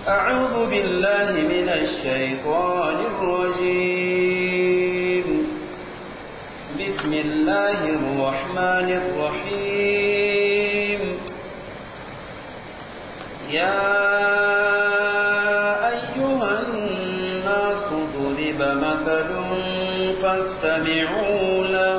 أعوذ بالله من الشيطان الرجيم بسم الله الرحمن الرحيم يا أيها الناس ضرب مثل فاستمعوا له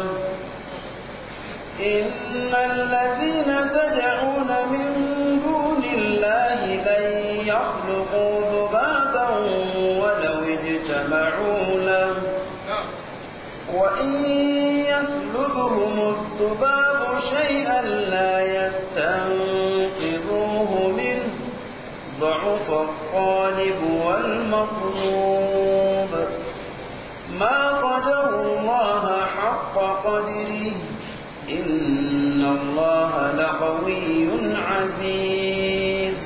إن الذين تدعون من دون الله لن يخلقوا ذبابا ولو اجتمعوا له وإن يسلبهم الذباب شيئا لا يستنقذوه منه ضعف الطالب والمطلوب ما قدر الله حق قدره إن الله لقوي عزيز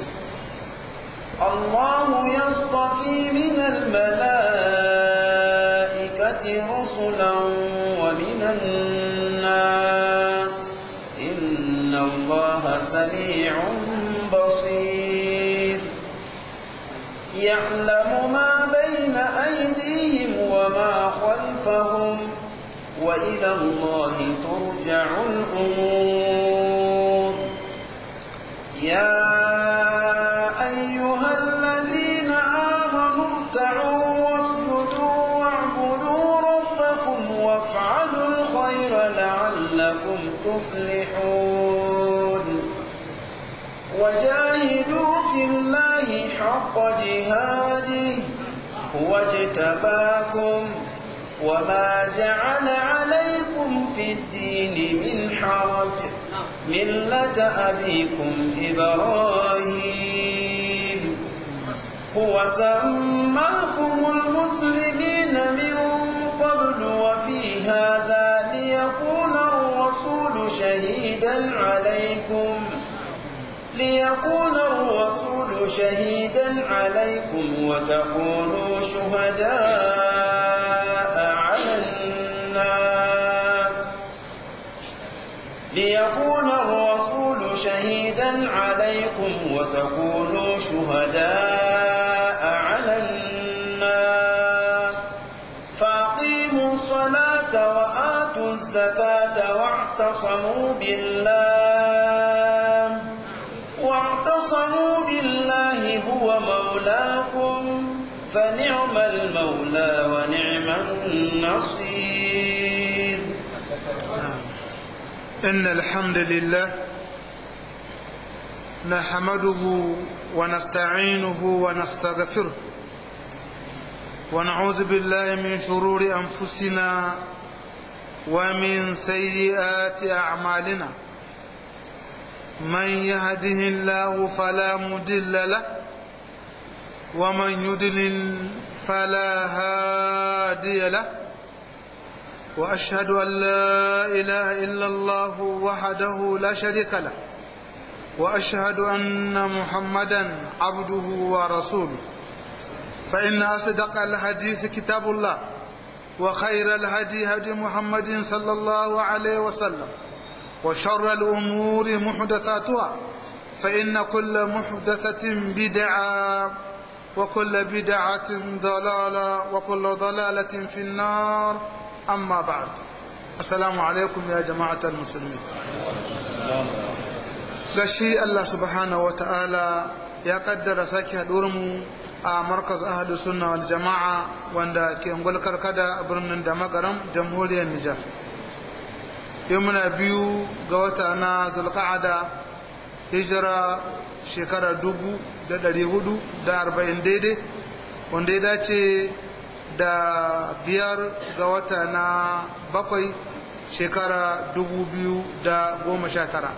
الله يصطفي من الملائكة رسلا ومن الناس إن الله سميع بصير يعلم ما بين أيديهم وما خلفهم وإلى الله ترجع الأمور يا أيها الذين آمنوا اركعوا واسجدوا واعبدوا ربكم وافعلوا الخير لعلكم تفلحون وجاهدوا في الله حق جهاده هو اجتباكم وما جعل عليكم في الدين من حرج ملة أبيكم إبراهيم هو سماكم المسلمين من قبل وفي هذا ليكون الرسول شهيدا عليكم ليكون الرسول شهيدا عليكم وتكونوا شهداء على الناس ليكون الرسول شهيدا عليكم وتكونوا شهداء على الناس فأقيموا الصلاة وآتوا الزكاة واعتصموا بالله واعتصموا بالله هو مولاكم فنعم المولى ونعم النصير إن الحمد لله نحمده ونستعينه ونستغفره ونعوذ بالله من شرور أنفسنا ومن سيئات أعمالنا من يهده الله فلا مدل له ومن يدلل فلا هادي له وأشهد أن لا إله إلا الله وحده لا شريك له وأشهد أن محمدا عبده ورسوله فإن أصدق الحديث كتاب الله وخير الهدي هدي محمد صلى الله عليه وسلم وشر الأمور محدثاتها فإن كل محدثة بدعة وكل بدعة ضلالة وكل ضلالة في النار أما بعد السلام عليكم يا جماعة المسلمين gashi Allah subhanahu wa ta'ala ya kaddara sake haɗuwarmu a markaz ahadu sunna wal jama'a wanda ke ngulkar kada a birnin da magaram jamhuriyar Nijar. Yau muna biyu ga wata na zulqa'ada hijira shekara dubu da ɗari hudu da arba'in daidai wanda ya dace da biyar ga wata na bakwai shekara dubu biyu da goma sha tara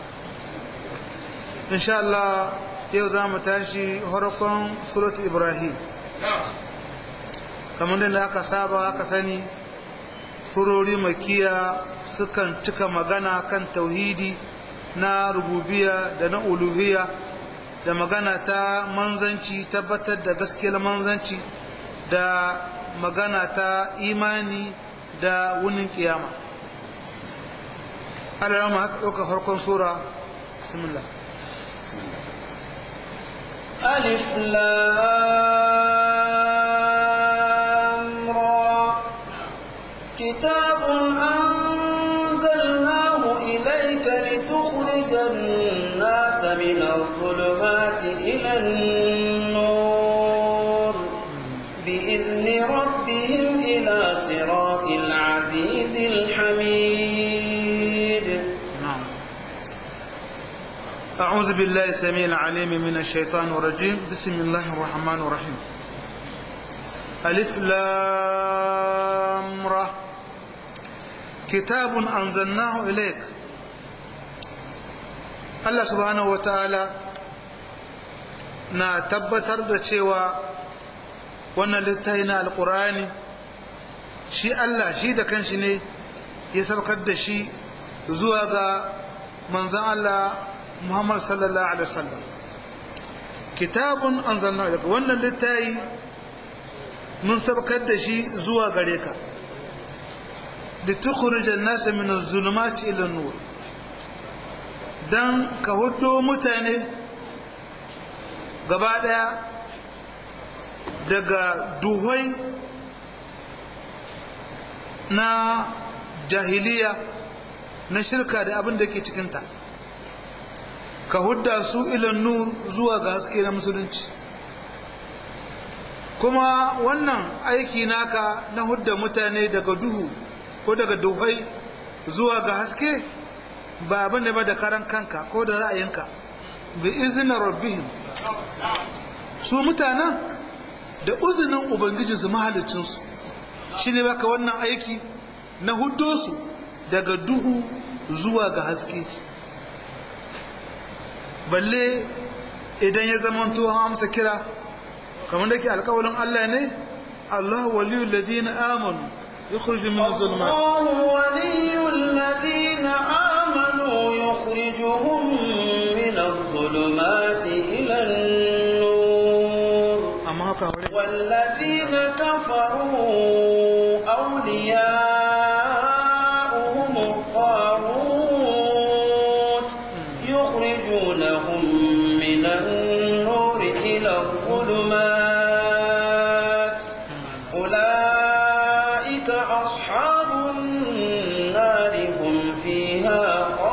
insha Allah yau za mu tashi harkon surat ibrahim kamar da aka saba aka sani surori makiya sukan cika magana kan tauhidi na rububiya da na uluhiya da magana ta manzanci tabbatar da gaskiyar manzanci da magana ta imani da wunin kiyama alarama haka ɗauka farkon sura bismillah ألف لام را كتاب أنزلناه إليك لتخرج الناس من الظلمات إلى النور بإذن ربهم إلى صراط العزيز الحميد نعم أعوذ بالله السميع العليم من الشيطان الرجيم بسم الله الرحمن الرحيم ألف لام را كتاب أنزلناه إليك Allah subhanahu wa ta'ala na tabbatar da cewa wannan littafi na alkurani shi Allah shi da kanshi ne ya saukar da shi zuwa ga manzan Allah Muhammad sallallahu Alaihi wasallam kitabun anzalna daga wannan littafi mun saukar da shi zuwa gare ka da tukhrijan nasa min az-zulumati ila an-nur dan ka hudo mutane gaba daya daga duhai na jahiliya na shirka da abin da ke cikinta ka hudda su ilan nur zuwa ga haske na musulunci kuma wannan aiki naka na hudda mutane daga duhu ko daga duhai zuwa ga haske ba abin da ba da karan kanka ko da ra'ayinka bi izinin rabbihim su mutanen da uzinin ubangijinsu mahalicinsu shi ne baka wannan aiki na huddo su daga duhu zuwa ga haske balle idan ya zama tuwon amsa kira kamar da ke alkawalin Allah ne Allah waliyu ladina amanu يخرج من الظلمات الله ولي الذين آمنوا يخرجهم من الظلمات إلى النور أما هكا والذين كفروا أولياؤهم الطاغوت يخرجونهم من النور إلى الظلمات أولئك أصحاب النار هم فيها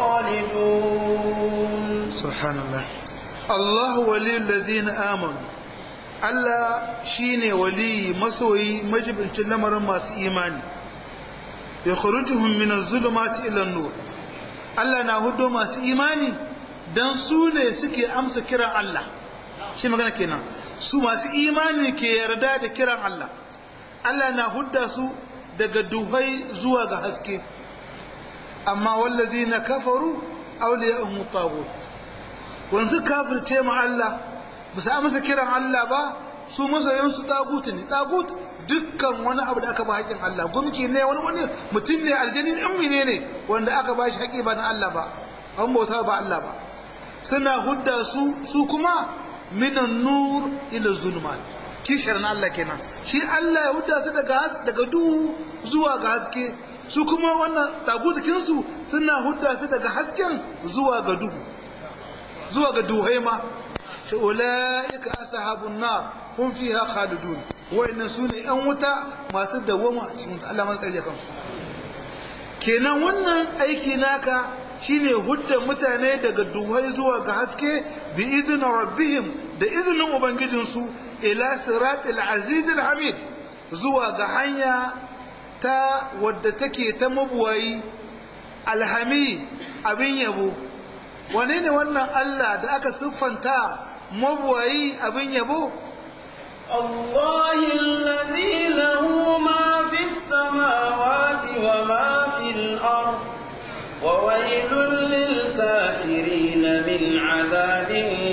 خالدون سبحان الله الله ولي الذين آمنوا Allah shi ne waliyi masoyi majibincin lamarin masu imani ya kharujuhum min az-zulumati ila nur Allah na hudo masu imani dan su ne suke amsa kiran Allah shi magana kenan su masu imani ke yarda da kiran Allah Allah na hudda su daga duhai zuwa ga haske amma wallazina kafaru awliya'uhum tagut wanzu kafirce ma Allah ba su amsa kiran Allah ba su masoyansu tagutu ne tagut dukkan wani abu da aka ba haƙin Allah gumki ne wani wani mutum ne aljani in ne ne wanda aka ba shi haƙi ba na Allah ba an bauta ba Allah ba suna hudda su su kuma minan nur ila zulmat kishar na Allah kenan shi Allah ya hudda su daga daga duhu zuwa ga haske su kuma wannan tagutikin su suna hudda su daga hasken zuwa ga duhu zuwa ga duhai ma ce ulaika ashabun nar hum fiha khalidun wa'annan sune yan wuta masu dawwama a cikin Allah man tsare kansu kenan wannan aiki naka shine hudda mutane daga duhai zuwa ga haske bi izinin rabbihim da izinin ubangijinsu ila siratil azizil hamid zuwa ga hanya ta wadda take ta mabuwayi alhami abin yabo wane ne wannan Allah da aka siffanta mabuwayi abin yabo الله الذي له ما في السماوات وما في الأرض وويل للكافرين من عذاب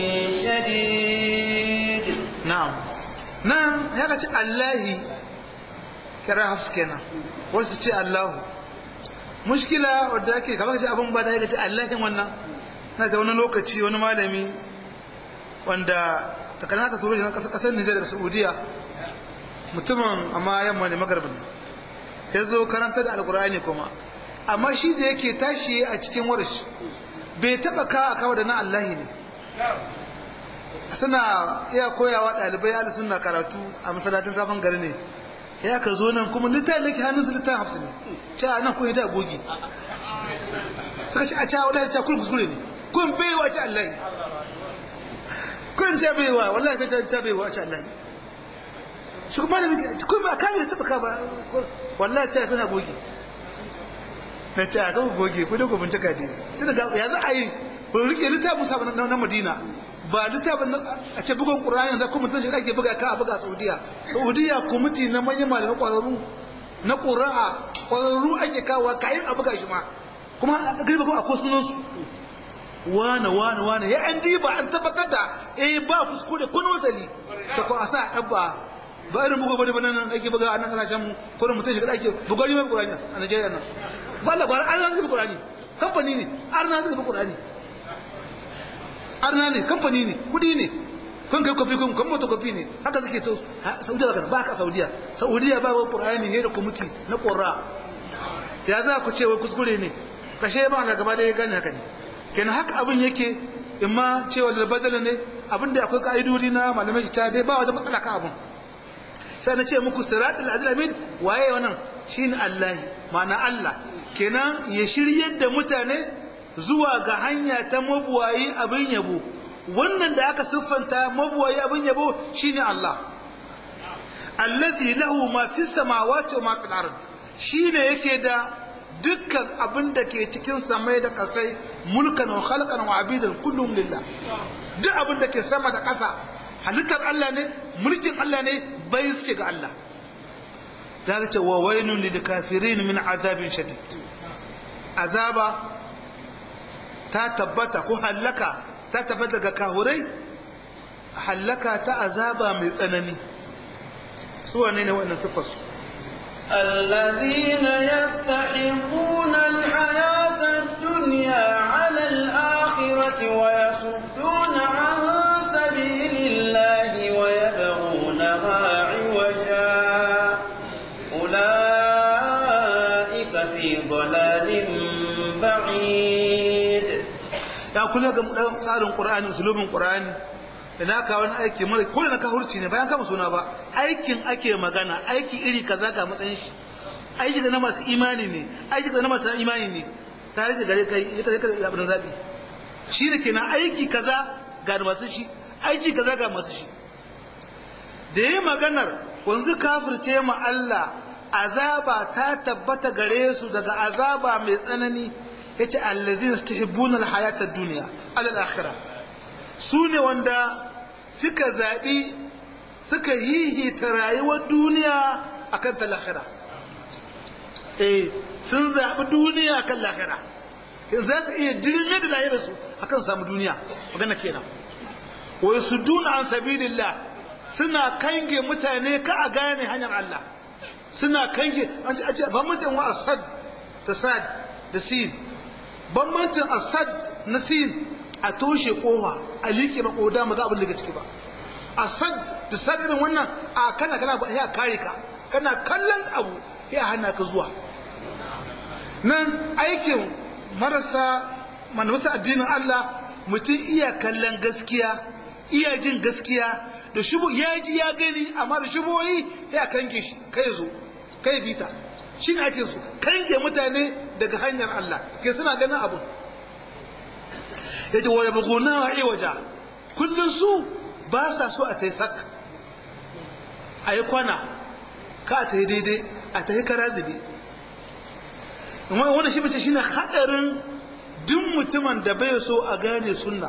شديد na'am nan ya ka ce Allahi kira hafs kenan wasu ce Allahu mushkila wadda ake kamar ce abin ba da ya ce Allahin wannan na ta wani lokaci wani malami wanda takana ka turo shi na kasar Nijar da Saudiya mutumin amma yamma ne magarbin ya zo karanta da alkur'ani kuma amma shi da yake tashi a cikin warish bai taba ka a kawo da na Allahi ne suna iya koyawa ɗalibai ahli sunna karatu a masallacin zafin gari ne ya ka zo nan kuma littafin da ke hannun su littafin hafsu ne ce a nan kun yi da gogi suka ce a ca wadda ta kun kuskure ne kun baiwa ce Allah kun ce baiwa wallahi kai ta baiwa ce Allah shi kuma da kun ba kamar da taba ba wallahi ce kuna gogi na ce a ga gogi ku da ku bincika dai tun da ya za a yi ku rike littafin sa na Madina ba littafin a ce bugun ƙura'ani da kuma tashi ake buga ka a buga saudiya saudiya kwamiti na manyan malamai ƙwararru na ƙura'a ƙwararru ake kawo kayan a buga shi ma kuma a gari ba a ko sunansu wane wane wane ya an diba an tabbatar da eh ba kuskure kun wasali ta ko a sa ɗabba ba irin bugu bane bane nan ake buga a nan kasashen mu ko mutum shiga ake bugari mai ƙura'ani a Najeriya nan ba labarin an nan suka bi ƙura'ani kamfani ne an nan suka bi ƙura'ani arna ne kamfani ne kudi ne kun kai kofi kun kan mota kofi ne haka suke to saudiya kan ba ka saudiya saudiya ba wani qur'ani ne da kwamiti na qurra ya za ku ce wai kuskure ne kashe ba na gaba da ya gane haka ne kenan haka abin yake imma cewa da badala ne abin da akwai ka'idodi na malamai ta dai ba wata matsala ka abin sai na ce muku siratul azlamin waye wannan shine Allah ma'ana Allah kenan ya shiryar da mutane zuwa ga hanya ta mabuwayi abin yabo wannan da aka siffanta mabuwayi abin yabo shine Allah allazi lahu ma fi samawati wa ma fil ard shine yake da dukkan abin da ke cikin samai da kasai mulkan wa khalqan wa abidan kullum lillah duk abin da ke sama da ƙasa halittar Allah ne mulkin Allah ne bai suke ga Allah da ce wa wailun lil kafirin min azabin shadid azaba ta tabbata ko hallaka ta tabbata ga kahurai hallaka ta azaba mai tsanani su wane ne wannan siffarsu الذين يستحبون الحياة الدنيا على الآخرة ويصدون عن سبيل الله ويبغونها عوجا أولئك في ضلال بعيد ya kula ga tsarin qur'ani usulubin qur'ani da na kawo wani aiki mara kullu na kahurci ne bayan kama suna ba aikin ake magana aiki iri kaza ga matsayin shi aiki ga na masu imani ne aiki ga na masu imani ne tare da gare kai ita kai da abin zabi shi ne kenan aiki kaza ga masu shi aiki kaza ga masu shi da yi maganar wanzu kafirce ma Allah azaba ta tabbata gare su daga azaba mai tsanani yace allazina yastahibbuna alhayata ad-dunya ala al-akhirah sune wanda suka zabi suka hihita rayuwar duniya akan ta lahira eh sun zabi duniya akan lahira in za su iya dirme da lahirar su akan samu duniya magana kenan wa yasudduna an sabilillah suna kange mutane ka a gane hanyar Allah suna kange an ce ba mutum wa asad da sad da sin bambancin asad na sin a toshe kowa a liƙe ba koda maga abin daga ciki ba asad da sadirin wannan a kana kana ba ya kare ka kana kallon abu ya hana ka zuwa nan aikin marasa manufasa addinin Allah mutum iya kallon gaskiya iya jin gaskiya da shubu ya ji ya gani amma da shuboyi ya kange shi kai zo kai bita shi ne ake su kange mutane daga hanyar Allah ke suna ganin abu ya ce waya buguna wa iwaja kullum su ba sa so a ta yi sak a yi kwana ka ta yi daidai a ta yi kara zube wanda shi mace shi ne haɗarin duk mutumin da bai so a gane sunna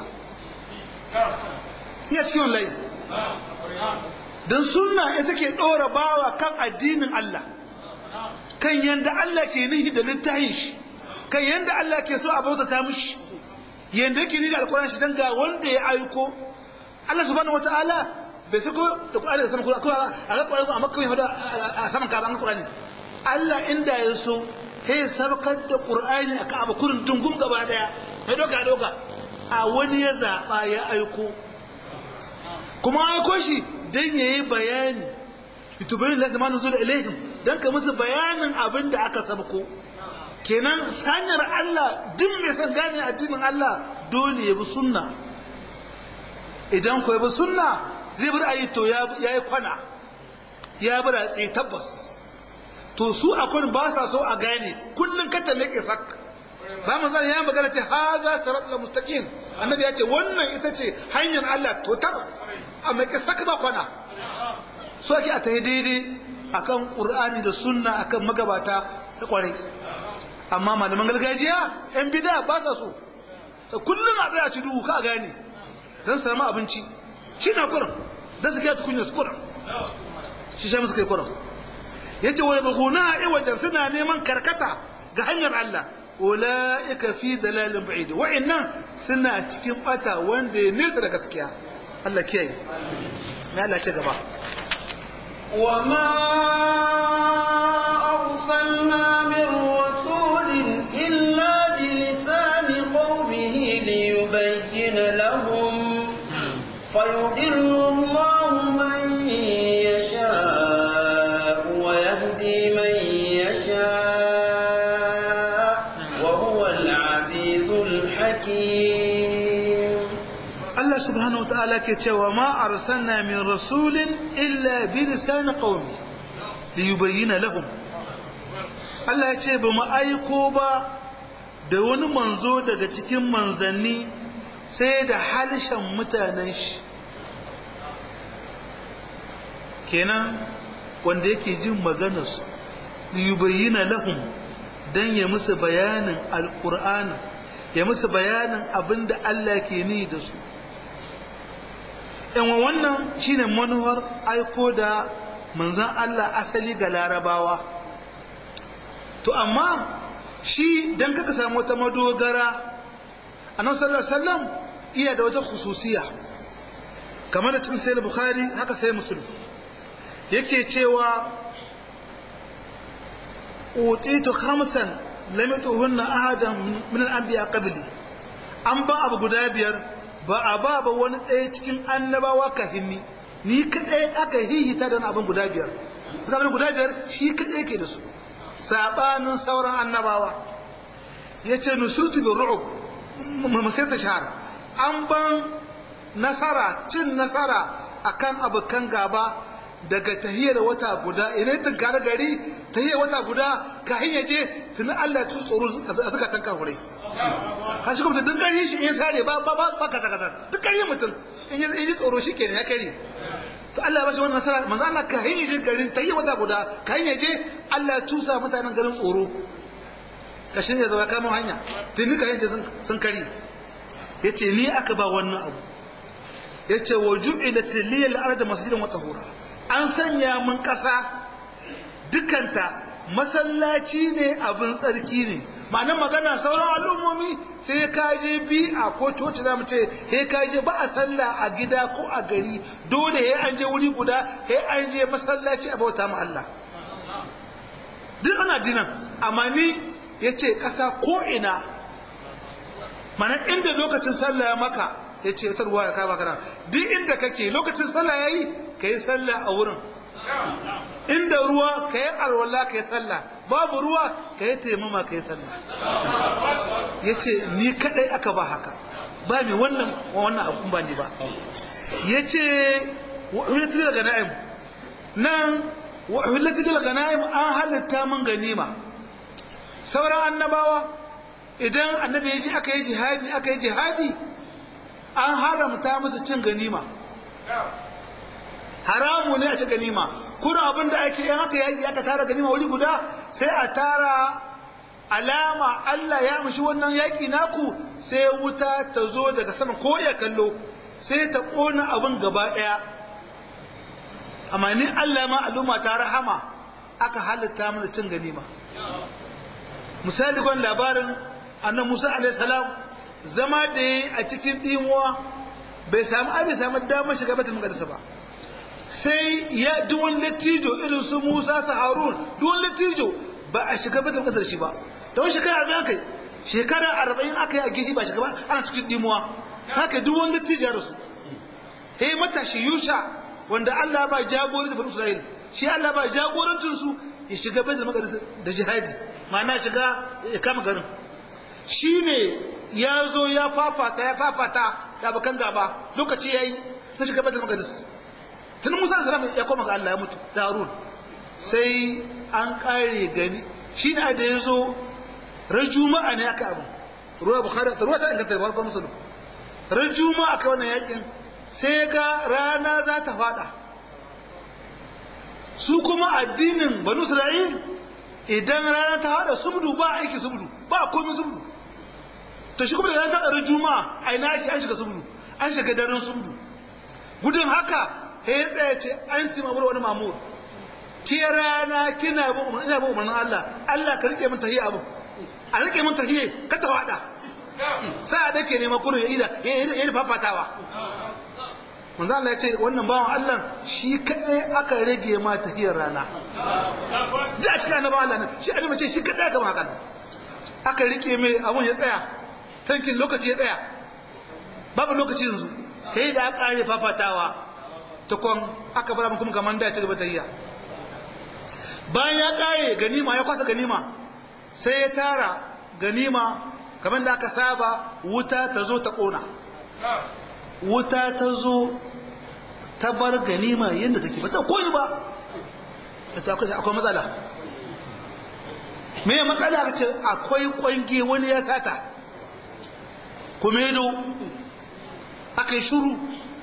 iya cikin wallahi don sunna ita ke ɗora bawa kan addinin Allah kan yanda Allah ke nihi da littafin shi kan yanda Allah ke so a bautata mishi yanda yake nihi da alƙur'ani shi dan ga wanda ya aiko Allah subhanahu wataala bai sako da Qur'ani da sama ko a ga Qur'ani a Makka hada a saman Kaaba an Qur'ani Allah inda ya so sai sabkar da Qur'ani a Kaaba kurin tungum gaba daya mai doka doka a wani ya zaba ya aiko kuma aiko shi dan yayi bayani litubayin lasa ma nuzul ilaihim dan ka musu bayanin abin da aka sabko kenan hanyar Allah duk mai san gane addinin Allah dole ya bi sunna idan ku bi sunna zai bar ayi to ya yi kwana ya bar tsaye tabbas to su akwai ba sa so a gane kullun kata ne ke sak ba mu zan ya magana ce haza siratal mustaqim annabi ya ce wannan ita ce hanyar Allah to tar amma ke sak ba kwana so ake a tayi daidai akan qur'ani da sunna akan magabata da kwarai amma malaman gargajiya yan bid'a ba sa so kullun a tsaya ci duhu ka gane dan samu abinci shi na kuran dan su kai tukunya su kuran shi shi musu kai kuran yace wa yabghuna iwajan suna neman karkata ga hanyar Allah ulaika fi dalalin ba'id wa'annan suna cikin bata wanda ya nesa da gaskiya Allah kiyaye ya Allah ce gaba وما أرسلنا من رسول إلا بلسان قومه ليبين لهم فيضل الله من يشاء ويهدي من يشاء وهو العزيز الحكيم Allah subhanahu wa ta'ala ke cewa ma arsalna min rasulin illa bi lisan qaumi li yubayyana lahum Allah ya ce ba mu aiko ba da wani manzo daga cikin manzanni sai da halishan mutanen shi kenan wanda yake jin maganarsu li yubayyana lahum dan ya musu bayanin alqur'ani ya musu bayanin abinda Allah ke ni da su yan wannan shine manuwar aiko da manzan Allah asali ga larabawa to amma shi dan kaka samu wata madogara annabi sallallahu alaihi wasallam iya da wata khususiya kamar da cikin sahih bukhari haka sai muslim yake cewa utitu khamsan lam yutuhunna ahadan min al-anbiya qabli an ba abu guda biyar ba a ba ba wani ɗaya cikin annabawa ka hinni ni kaɗai aka hihita da abin guda biyar zaman guda biyar shi kaɗai ke da su saɓanin sauran annabawa ya ce nusurtu bin ru'ub masai ta shahar an ban nasara cin nasara akan abokan gaba daga tahiyar wata guda ina ta gare gari tahiyar wata guda ka hanyar je tuni Allah ya tsoro a zukatan kafurai ka shi kuma duk ƙarfi shi in sare ba ba ba kaza kaza duk ƙarfi mutum in yi tsoro shi kenan ya kare to Allah ya bashi wannan nasara manzo Allah ka hanyar je garin tahiyar wata guda ka hanyar je Allah ya tusa mutanen garin tsoro ka shi ne zama kama hanya tuni ka hanyar sun kare yace ni aka ba wannan abu yace wa ju'ilat liyal ardu masjidan wa tahura an sanya mun ƙasa dukanta masallaci ne abin tsarki ne ma'anar magana sauran al'ummomi sai ka je bi a ko coci za mu ce sai ka je ba a sallah a gida ko a gari dole sai an je wuri guda sai an je masallaci a bauta ma Allah duk ana dinan amma ni ya ce ƙasa ko ina ma'anar inda lokacin sallah ya maka ya ce wata ruwa ya kama kana duk inda kake lokacin sallah ya yi ka yi sallah a wurin inda ruwa ka yi arwala ka yi sallah babu ruwa ka yi taimama ka yi sallah ya ce ni kadai aka ba haka ba mai wannan wannan abun ba ne ba ya ce wa'ulati daga na'im nan wa'ulati daga na'im an halitta mun ganima sauran annabawa idan annabi ya ji aka yi jihadi aka yi jihadi an haramta musu cin ganima haramu ne a ci ganima kuna abin da ake yin haka yaƙi aka tara ganima wuri guda sai a tara alama Allah ya mushi wannan yaƙi naku sai wuta ta zo daga sama ko ya kallo sai ta ƙona abin gaba ɗaya amma ni Allah ma al'umma ta rahama aka halitta mana cin ganima misali gwan labarin annan Musa alaihi salam zama da yi a cikin ɗimuwa bai samu abin samu damar shiga batul maqdis ba sai ya duwan latijo irin su Musa su Harun duwan latijo ba a shiga batul maqdis shi ba don shekara arba'in kai shekara arba'in aka yi a gihi ba shiga ba ana cikin ɗimuwa haka duwan latijo da su hey matashi Yusha wanda Allah ba jagoranci bani Isra'il shi Allah ba jagorancin su ya shiga batul maqdis da jihadi ma'ana shiga ya kama garin shine ya zo ya fafata ya fafata da bakan gaba lokaci yayi na shiga Baitul Maqdis tun Musa salam ya koma ga Allah ya mutu da Harun sai an kare gani shi ne da yazo ran juma'a ne aka abu ruwa bukhari ruwa ta inganta farko musulun ran juma'a aka wannan yakin sai ga rana za ta fada su kuma addinin banu isra'il idan rana ta fada subdu ba aiki subdu ba komai subdu to shi kuma da rana ta tsara juma'a a ina ake an shiga subdu an shiga daren subdu gudun haka ya tsaya ce an ci mamur wani mamur ke rana kina bin umarnin ina bin umarnin Allah Allah ka rike min tahiyya abu a rike min tahiyya ka ta fada sai a dake ne makuru ya ida ya yi fafatawa manzo Allah ya ce wannan bawan Allah shi kadai aka rage ma tahiyar rana ji a cikin annabawan Allah shi annabi ce shi kadai aka maka aka rike mai abun ya tsaya tankin lokaci ya tsaya babu lokaci yanzu sai da aka kare fafatawa tukon aka bar mu kuma kaman da ya ci gaba tahiyya bayan ya kare ganima ya kwasa ganima sai ya tara ganima kamar da aka saba wuta ta zo ta kona wuta ta zo ta bar ganima yadda take ba ta koyi ba akwai matsala me matsala ka ce akwai kwange wani ya sata kuma yado aka yi shuru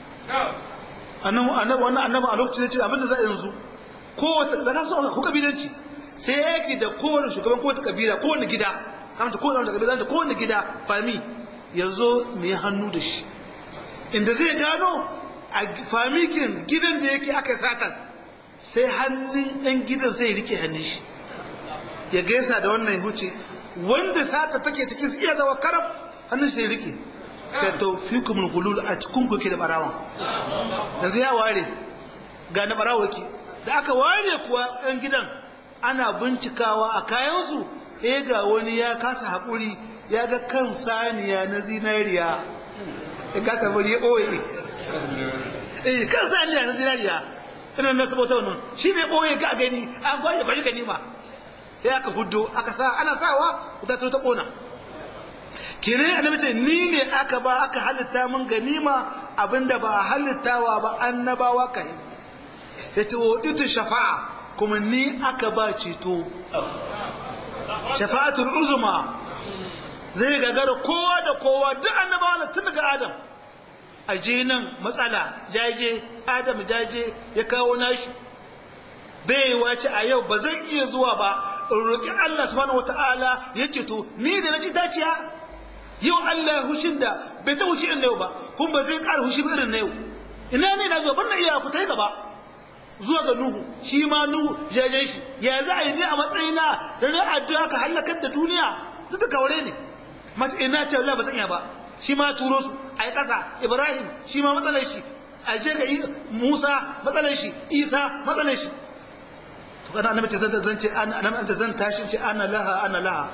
annabi annabi a lokacin ce abinda za a yanzu kowace da kasu ku kabilanci sai ya yaki da kowane shugaban kowace kabila kowane gida kamata kowane kabila da kowane gida fami ya zo mai hannu da shi inda zai gano a famikin gidan da yake aka satan sai hannun ɗan gidan sai rike hannun shi ya gaisa da wannan huce wanda sata take cikin su iya zawa karab hannun shi sai rike ta taufikum gulul a cikin kuke da barawan yanzu ya ware ga na barawa ke da aka ware kuwa ɗan gidan ana bincikawa a kayansu eh ga wani ya kasa haƙuri ya ga kan saniya na zinariya ya kasa bari ya ɓoye eh kan saniya na zinariya ina na sabota wannan shi ne ɓoye ga gani an kwaye kwashi gani ma ya aka hudu aka sa ana sawa wuta ta ƙona kire annabi ce ni ne aka ba aka halitta mun ganima abinda ba a halittawa ba annabawa kai yace wa itu shafa'a kuma ni aka ba ceto shafa'atul uzma zai gagara kowa da kowa duk annabawa tun daga adam aje nan matsala jaje adam jaje ya kawo nashi bai wace a yau ba zan iya zuwa ba in roƙi Allah subhanahu wataala ya ceto ni da na ci daciya yau Allah hushin da bai ta hushi irin na yau ba kun ba zai ƙara hushi irin na yau ina ne na zuwa ban na iya ku ta yi gaba zuwa ga Nuhu shi ma Nuhu jajen shi ya za a yi ne a matsayina da na addu'a ka halakar da duniya duk da kaure ne mace ina ce Allah ba zan iya ba shi ma turo su a yi ƙasa Ibrahim shi ma matsalar shi a je ga Musa matsalar shi Isa matsalar shi to kana annabi ce zan zan ce annabi zan tashi ce ana laha ana laha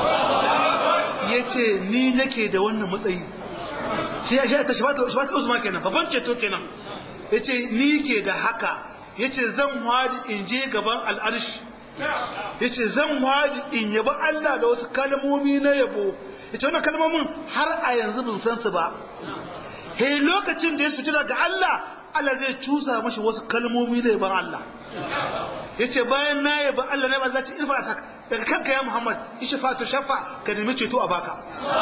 yace ni nake da wannan matsayi shi ya shi ta shafatu shafatu uzma kenan babban ceto kenan yace ni ke da haka yace zan wadi in je gaban al'arshi yace zan wadi in yaba Allah da wasu kalmomi na yabo yace wannan kalmomin har a yanzu bin san su ba he lokacin da ya sutura ga Allah Allah zai cusa mashi wasu kalmomi na yaban Allah yace bayan na yaba Allah na ba ci irfa sak daga kanka ya Muhammad ishfa to shafa ka nemi ceto a baka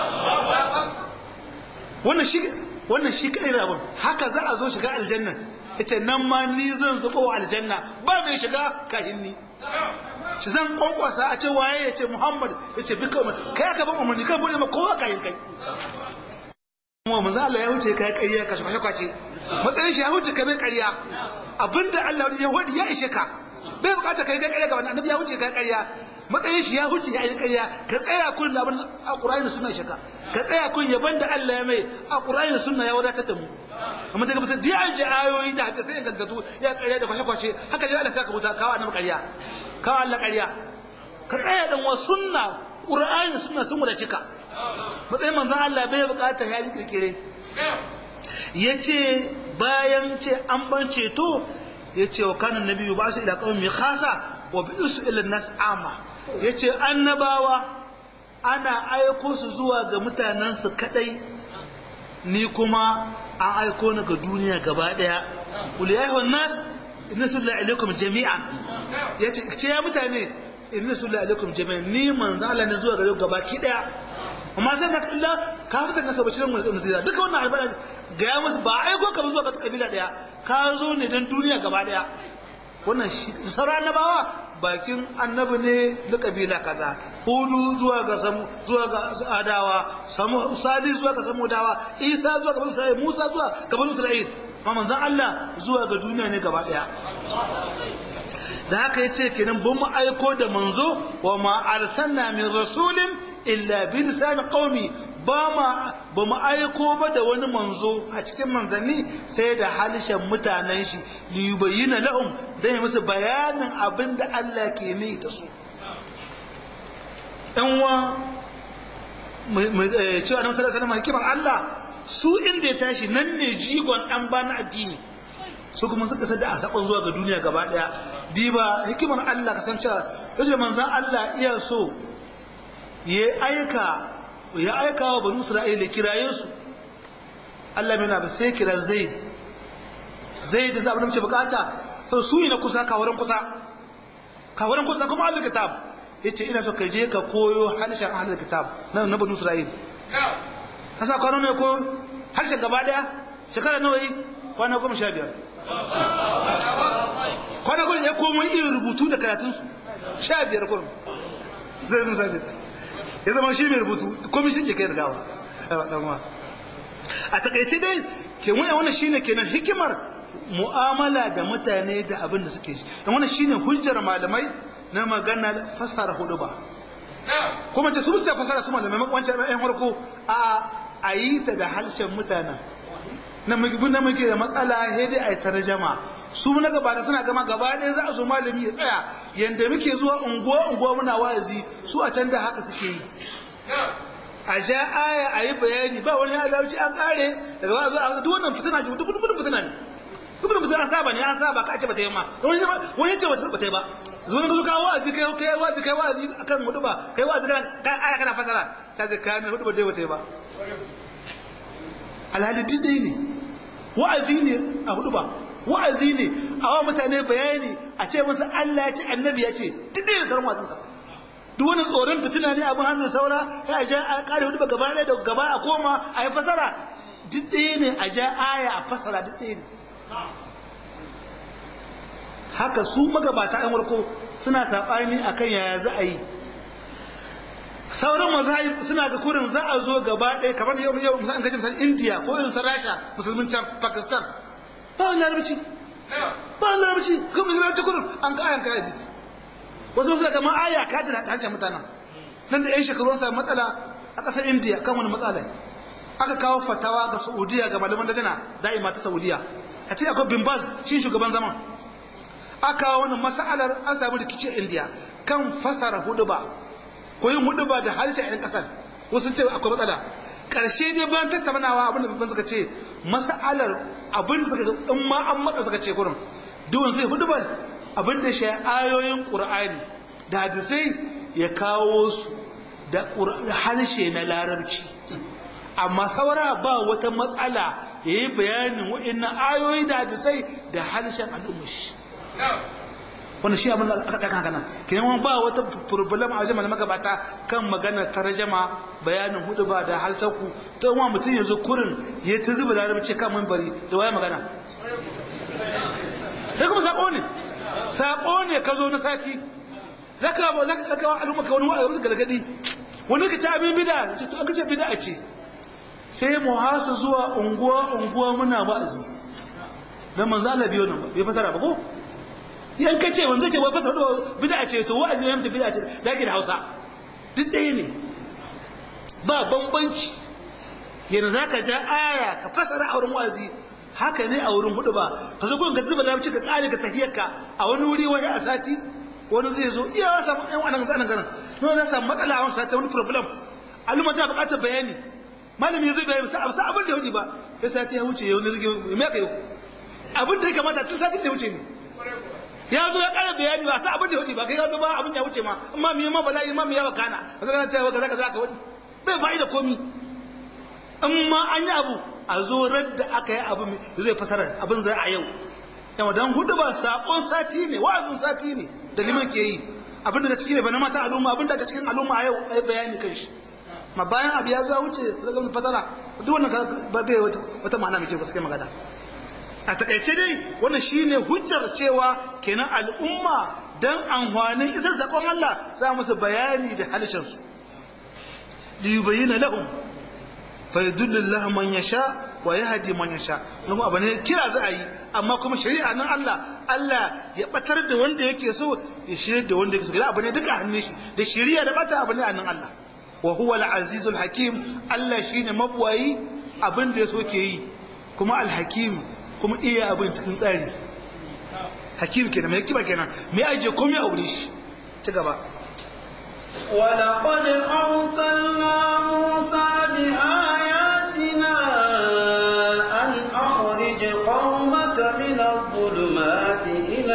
wannan shi wannan shi kadai rabon haka za a zo shiga aljanna yace nan ma ni zan zubo aljanna ba mai shiga kahin ni shi zan kwankwasa a ce waye yace Muhammad yace bi kawai kai ka ban umarni kai bude ma kowa kayin kai kuma manzo Allah ya wuce kai ƙarya ka shafa kwace matsayin shi ya wuce kai ƙarya abinda Allah ya wadi ya ishe ka bai bukata kai kai ƙarya ga wannan annabi ya wuce kai ƙarya matsayin shi ya wuce ya yi ƙarya ka tsaya kun da abin alqur'ani da sunna shaka ka tsaya kun yaban da Allah ya mai alqur'ani da sunna ya wadatar da mu amma daga mutum da an ji ayoyi da haka sai in gaggatu ya ƙarya da kwashe kwashe haka ji Allah saka wuta kawo annabi ƙarya kawo Allah ƙarya ka tsaya dan wa sunna qur'ani da sunna sun cika matsayin manzon Allah bai bukata ya yi kirkire yace bayan ce an ban ceto yace wa kanan nabiyyu ba su ila qaumi khasa wa bi'su ila nas ama yace annabawa ana aiko su zuwa ga mutanen su kadai ni kuma an aiko ni ga duniya gaba daya qul ya ayyuhan nas inna sallallahu alaikum jami'an yace ce ya mutane inna sallallahu alaikum jami'an ni manzo Allah ne zuwa gare gaba ki daya amma sai ka illa ka fitar da sabacin mun da duka wannan albara ga ya musu ba aiko ka zuwa ga kabila daya ka zo ne dan duniya gaba daya wannan sauran annabawa bakin annabi ne da kabila kaza hudu zuwa ga samu zuwa ga adawa samu sadi zuwa ga samu dawa isa zuwa ga banu isra'il musa zuwa ga banu isra'il amma manzon Allah zuwa ga duniya ne gaba daya da haka yace kenan bin mu aiko da manzo wa ma arsalna min rasulin illa bi lisan qaumi ba ma ba mu aiko ba da wani manzo a cikin manzanni sai da halishan mutanen shi li yubayyana lahum dan ya musu bayanin abin da Allah ke ni da su ɗan wa cewa na sallallahu alaihi hikimar Allah su inda ya tashi nan ne jigon ɗan bana addini su kuma suka sada a sakon zuwa ga duniya gaba ɗaya diba hikimar Allah kasancewa yace manzan Allah iya so ya aika ya aika wa banu isra'ila kiraye su Allah bai na ba sai kira zaid zaid da abin da muke bukata sau su na kusa kawarin kusa kawarin kusa kuma ahlul kitab yace ina so ka je ka koyo harshen ahlul kitab na na banu isra'ila kasa kwano ne ko harshen gaba daya shekara nawa yi kwana goma sha biyar kwana goma ya komo iya rubutu da karatunsu sha biyar kurum zai nusa biyar ya zama shi mai rubutu komai shi ke kai rigawa a takaice dai ke wani wannan shine kenan hikimar mu'amala da mutane da abin da suke shi dan wannan shine hujjar malamai na magana fasara hudu ba kuma ce su bisa fasara su malamai wancan ɗan farko a a yi ta da harshen mutanen na muke da matsala sai dai a yi tarjama su na gaba da suna gama gaba ɗaya za a zo malami ya tsaya yadda muke zuwa unguwa unguwa muna wa'azi su a can da haka suke yi a ja aya a yi bayani ba wani alarci an kare daga ba zuwa duk wannan fitina ce duk gudun fitina ne duk gudun fitina saba ne an saba ka ce ba ta yi ma wani ce ba ta yi ba zuwa ga zuka wa'azi kai kai wa'azi kai wa'azi akan hudu ba kai wa'azi kana aya kana fasara ta ce kai mai hudu ba dai ba ta yi ba alhali didai ne wa'azi ne a hudu ba wa'azi ne a wa mutane bayani a ce musu Allah ya ce annabi ya ce duk da sauran wasan ka duk wani tsoron fitina ne abin hannun saura ya ja a kare hudu gaba ɗaya da gaba a koma a yi fasara duk ɗaya ne a ja aya a fasara duk ɗaya ne haka su magabata an warko suna saɓani a kan yaya za a yi sauran mazahib suna ga kurin za a zo gaba ɗaya kamar yau yau an gaji misali indiya ko irin sa rasha musulmin can pakistan ba wani larabci ba wani larabci kuma musulmin larabci kurin an ka ayan kayan hadisi wasu suna kama aya ka da harshen mutanen nan da yan shekaru sa matsala a ƙasar indiya kan wani matsala aka kawo fatawa ga saudiya ga malaman dajana da'ima ta saudiya a ce akwai bin baz shi shugaban zaman aka kawo wani mas'alar an samu rikicin indiya kan fasara hudu ba ko yin hudu ba da harshen yan kasar wasu ce akwai matsala karshe dai bayan tattaunawa abin da babban suka ce mas'alar abin da suka in ma an matsa suka ce gurin duwan sai hudu ba abin da shi ayoyin qur'ani da hadisai ya kawo su da harshe na larabci amma saura ba wata matsala ya yi bayanin wa'annan ayoyi da hadisai da harshen al'ummashi wanda shi abin da aka ɗaka haka kenan wani ba wata problem a wajen malamai gabata kan magana tarjama bayanin hudu ba da halsaku ta wa mutum yanzu kurin ya ta zuba larabci kan mambari da waya magana sai kuma sako ne sako ne ka zo na sati za ka ba za ka tsaka al'umma ka wani wa'azi galgadi wani ka ta abin bida ce to an kace bida ce sai mu hasa zuwa unguwa unguwa muna wa'azi dan manzo Allah biyo nan bai fasara ba ko yan ka ce wanda ce wai fasara do bid'a ce to wa'azi mai mutu bid'a ce da ke da Hausa duk ɗaya ne ba bambanci yanzu zaka ja aya ka fasara a wurin wa'azi haka ne a wurin hudu ba ka zo gurin ka zuba larabci ka kare ka tafiyarka a wani wuri wani a sati wani zai zo iya wasa yan wannan zanen ganin no za samu matsala a wani sati wani problem al'umma ta buƙatar bayani malami zai bayani sa abin da ya wuce ba ya sati ya wuce yau ne zai me ka yau abin da ya kamata tun satin da ya wuce ne ya zo ya kara bayani ba sa abin da hudu ba kai ya zo ba abin ya wuce ma amma mi ma bala'i ma mi ya wakana a zaka cewa kaza kaza ka wani bai fa'ida komi in ma an yi abu a zo da aka yi abu zai fasara abin zai a yau yawa don hudu ba sakon sati ne wa'azin sati ne da liman ke yi abin daga ciki ne ba na mata al'umma abin daga cikin al'umma a yau a yi bayani kan shi ma bayan abu ya zuwa wuce zagon fasara duk wannan ba bai wata ma'ana mai kyau gaske magana a takaice dai wannan shine hujjar cewa kenan al'umma dan amfanin isar sakon Allah za musu bayani da halishin su li yubayyana lahum fa yudullu Allah man yasha wa yahdi man yasha kuma abu ne kira za a yi amma kuma shari'a nan Allah Allah ya batar da wanda yake so ya shirye da wanda yake so abu ne duka hannun shi da shari'a da bata abu ne a nan Allah wa huwa al-azizul hakim Allah shine mabwayi abin da yaso ke yi kuma al-hakim kuma iya abin cikin tsari hakim kenan mai kiba kenan mai aje komai a wurin shi ci gaba ولقد أرسلنا موسى بآياتنا أن أخرج قومك من الظلمات إلى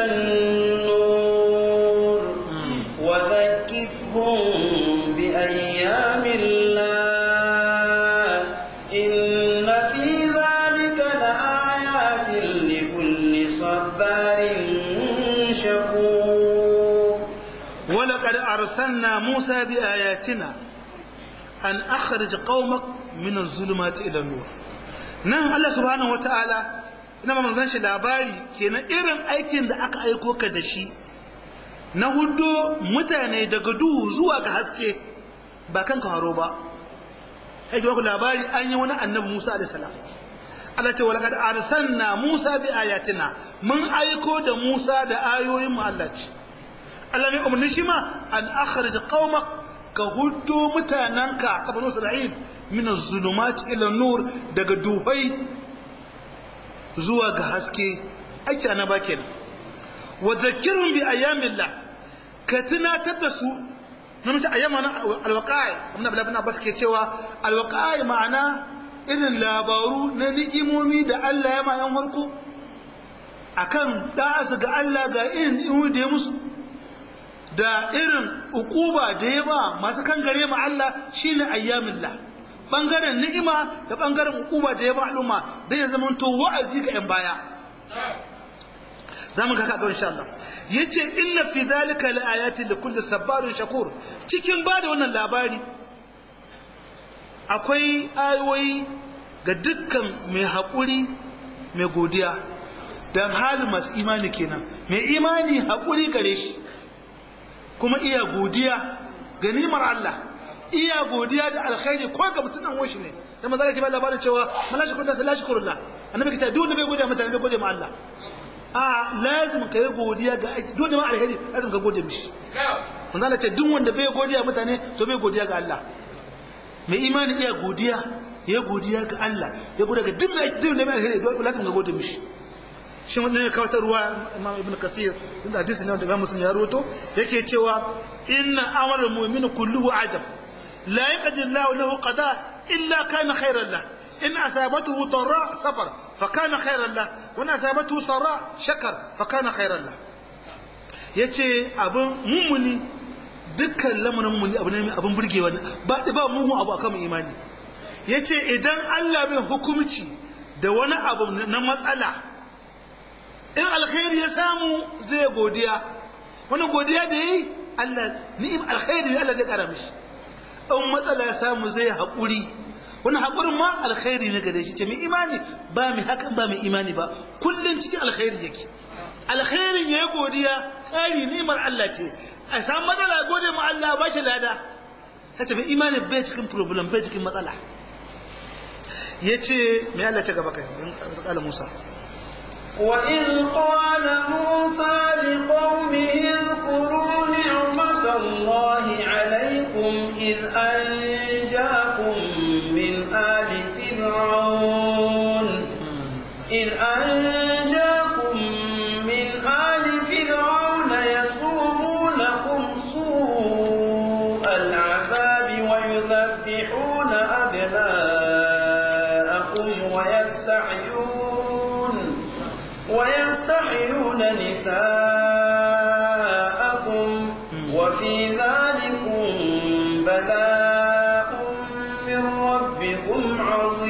النور وذكرهم بأيام الله إن في ذلك لآيات لكل صبار شكور ولقد أرسلنا موسى بآياتنا أن أخرج قومك من الظلمات إلى النور nan Allah subhanahu wataala ina manzon shi labari kenan irin aikin da aka aiko ka da shi na hudu mutane daga duhu zuwa ga haske ba kan haro ba kai ku labari an yi wani annabi Musa alaihi salam Allah ce walaqad arsalna Musa bi ayatina mun aiko da Musa da ayoyin mu Allah ce Allah ne umarni shi ma an akhrij qaumak ka huddo mutananka ta banu Isra'il min az-zulumat ila nur daga duhai zuwa ga haske aiki na bakin wa zakkirhum bi ayamillah ka tunatar da su nan ta ayyama na alwaqa'i amma Abdullah ibn Abbas ke cewa alwaqa'i ma'ana irin labaru na ni'imomi da Allah ya ma yan farko akan da su ga Allah ga irin ni'imomi da ya musu da irin ukuba da ya ba masu kan gare mu Allah shine ayyamillah bangaren ni'ima da bangaren ukuba da ya ba al'umma dan ya zama to wa'azi ga yan baya zamu ga kaga insha Allah yace inna fi dhalika laayatin likulli sabarin shakur cikin bada wannan labari akwai ayoyi ga dukkan mai haƙuri mai godiya dan halin masu imani kenan mai imani haƙuri gare shi kuma iya godiya ga nimar Allah iya godiya da alkhairi ko ga mutunan washi ne da manzo yake ba labarin cewa malashi kun da salashi kurullah annabi kita duk da bai godiya mutane bai godiya ma Allah a lazim ka yi godiya ga aiki duk da ma alkhairi lazim ka gode mishi manzo Allah ce duk wanda bai godiya mutane to bai godiya ga Allah mai imani iya godiya ya godiya ga Allah ya godiya ga duk mai duk da mai alkhairi lazim ka gode mishi shi wanda ne kawo ta ruwa imam ibn kasir inda hadisi ne wanda imam muslim ya rawato yake cewa inna amrul mu'mini kulluhu ajab la yaqdi Allahu lahu qada illa kana khayran lah in asabatuhu darra safar fa kana khayran lah wa in asabatuhu sarra shakar fa kana khayran lah yace abun mummuni dukkan lamarin mummuni abu ne abun burgewa ba ba muhu abu akan imani yace idan Allah mai hukunci da wani abu na matsala in alkhairi ya samu zai godiya wani godiya da yi Allah ni'im alkhairi ne Allah zai kara mishi in matsala ya samu zai haƙuri wani haƙurin ma alkhairi ne gare shi ce mai imani ba mai hakan ba mai imani ba kullum cikin alkhairi yake alkhairin ya yi godiya tsari ni'imar Allah ce a samu matsala gode ma Allah ba shi lada sai ce mai imani bai cikin problem bai cikin matsala ya ce mai Allah ce gaba kai in Musa وإذ قال موسى لقومه اذكروا نعمة الله عليكم إذ أنجاكم من آل فرعون إذ أنجاكم من آل فرعون يسومونكم سوء العذاب ويذبحون أبناءكم ويستحيون ويستحيون نساءكم وفي ذلكم بلاء من ربكم عظيم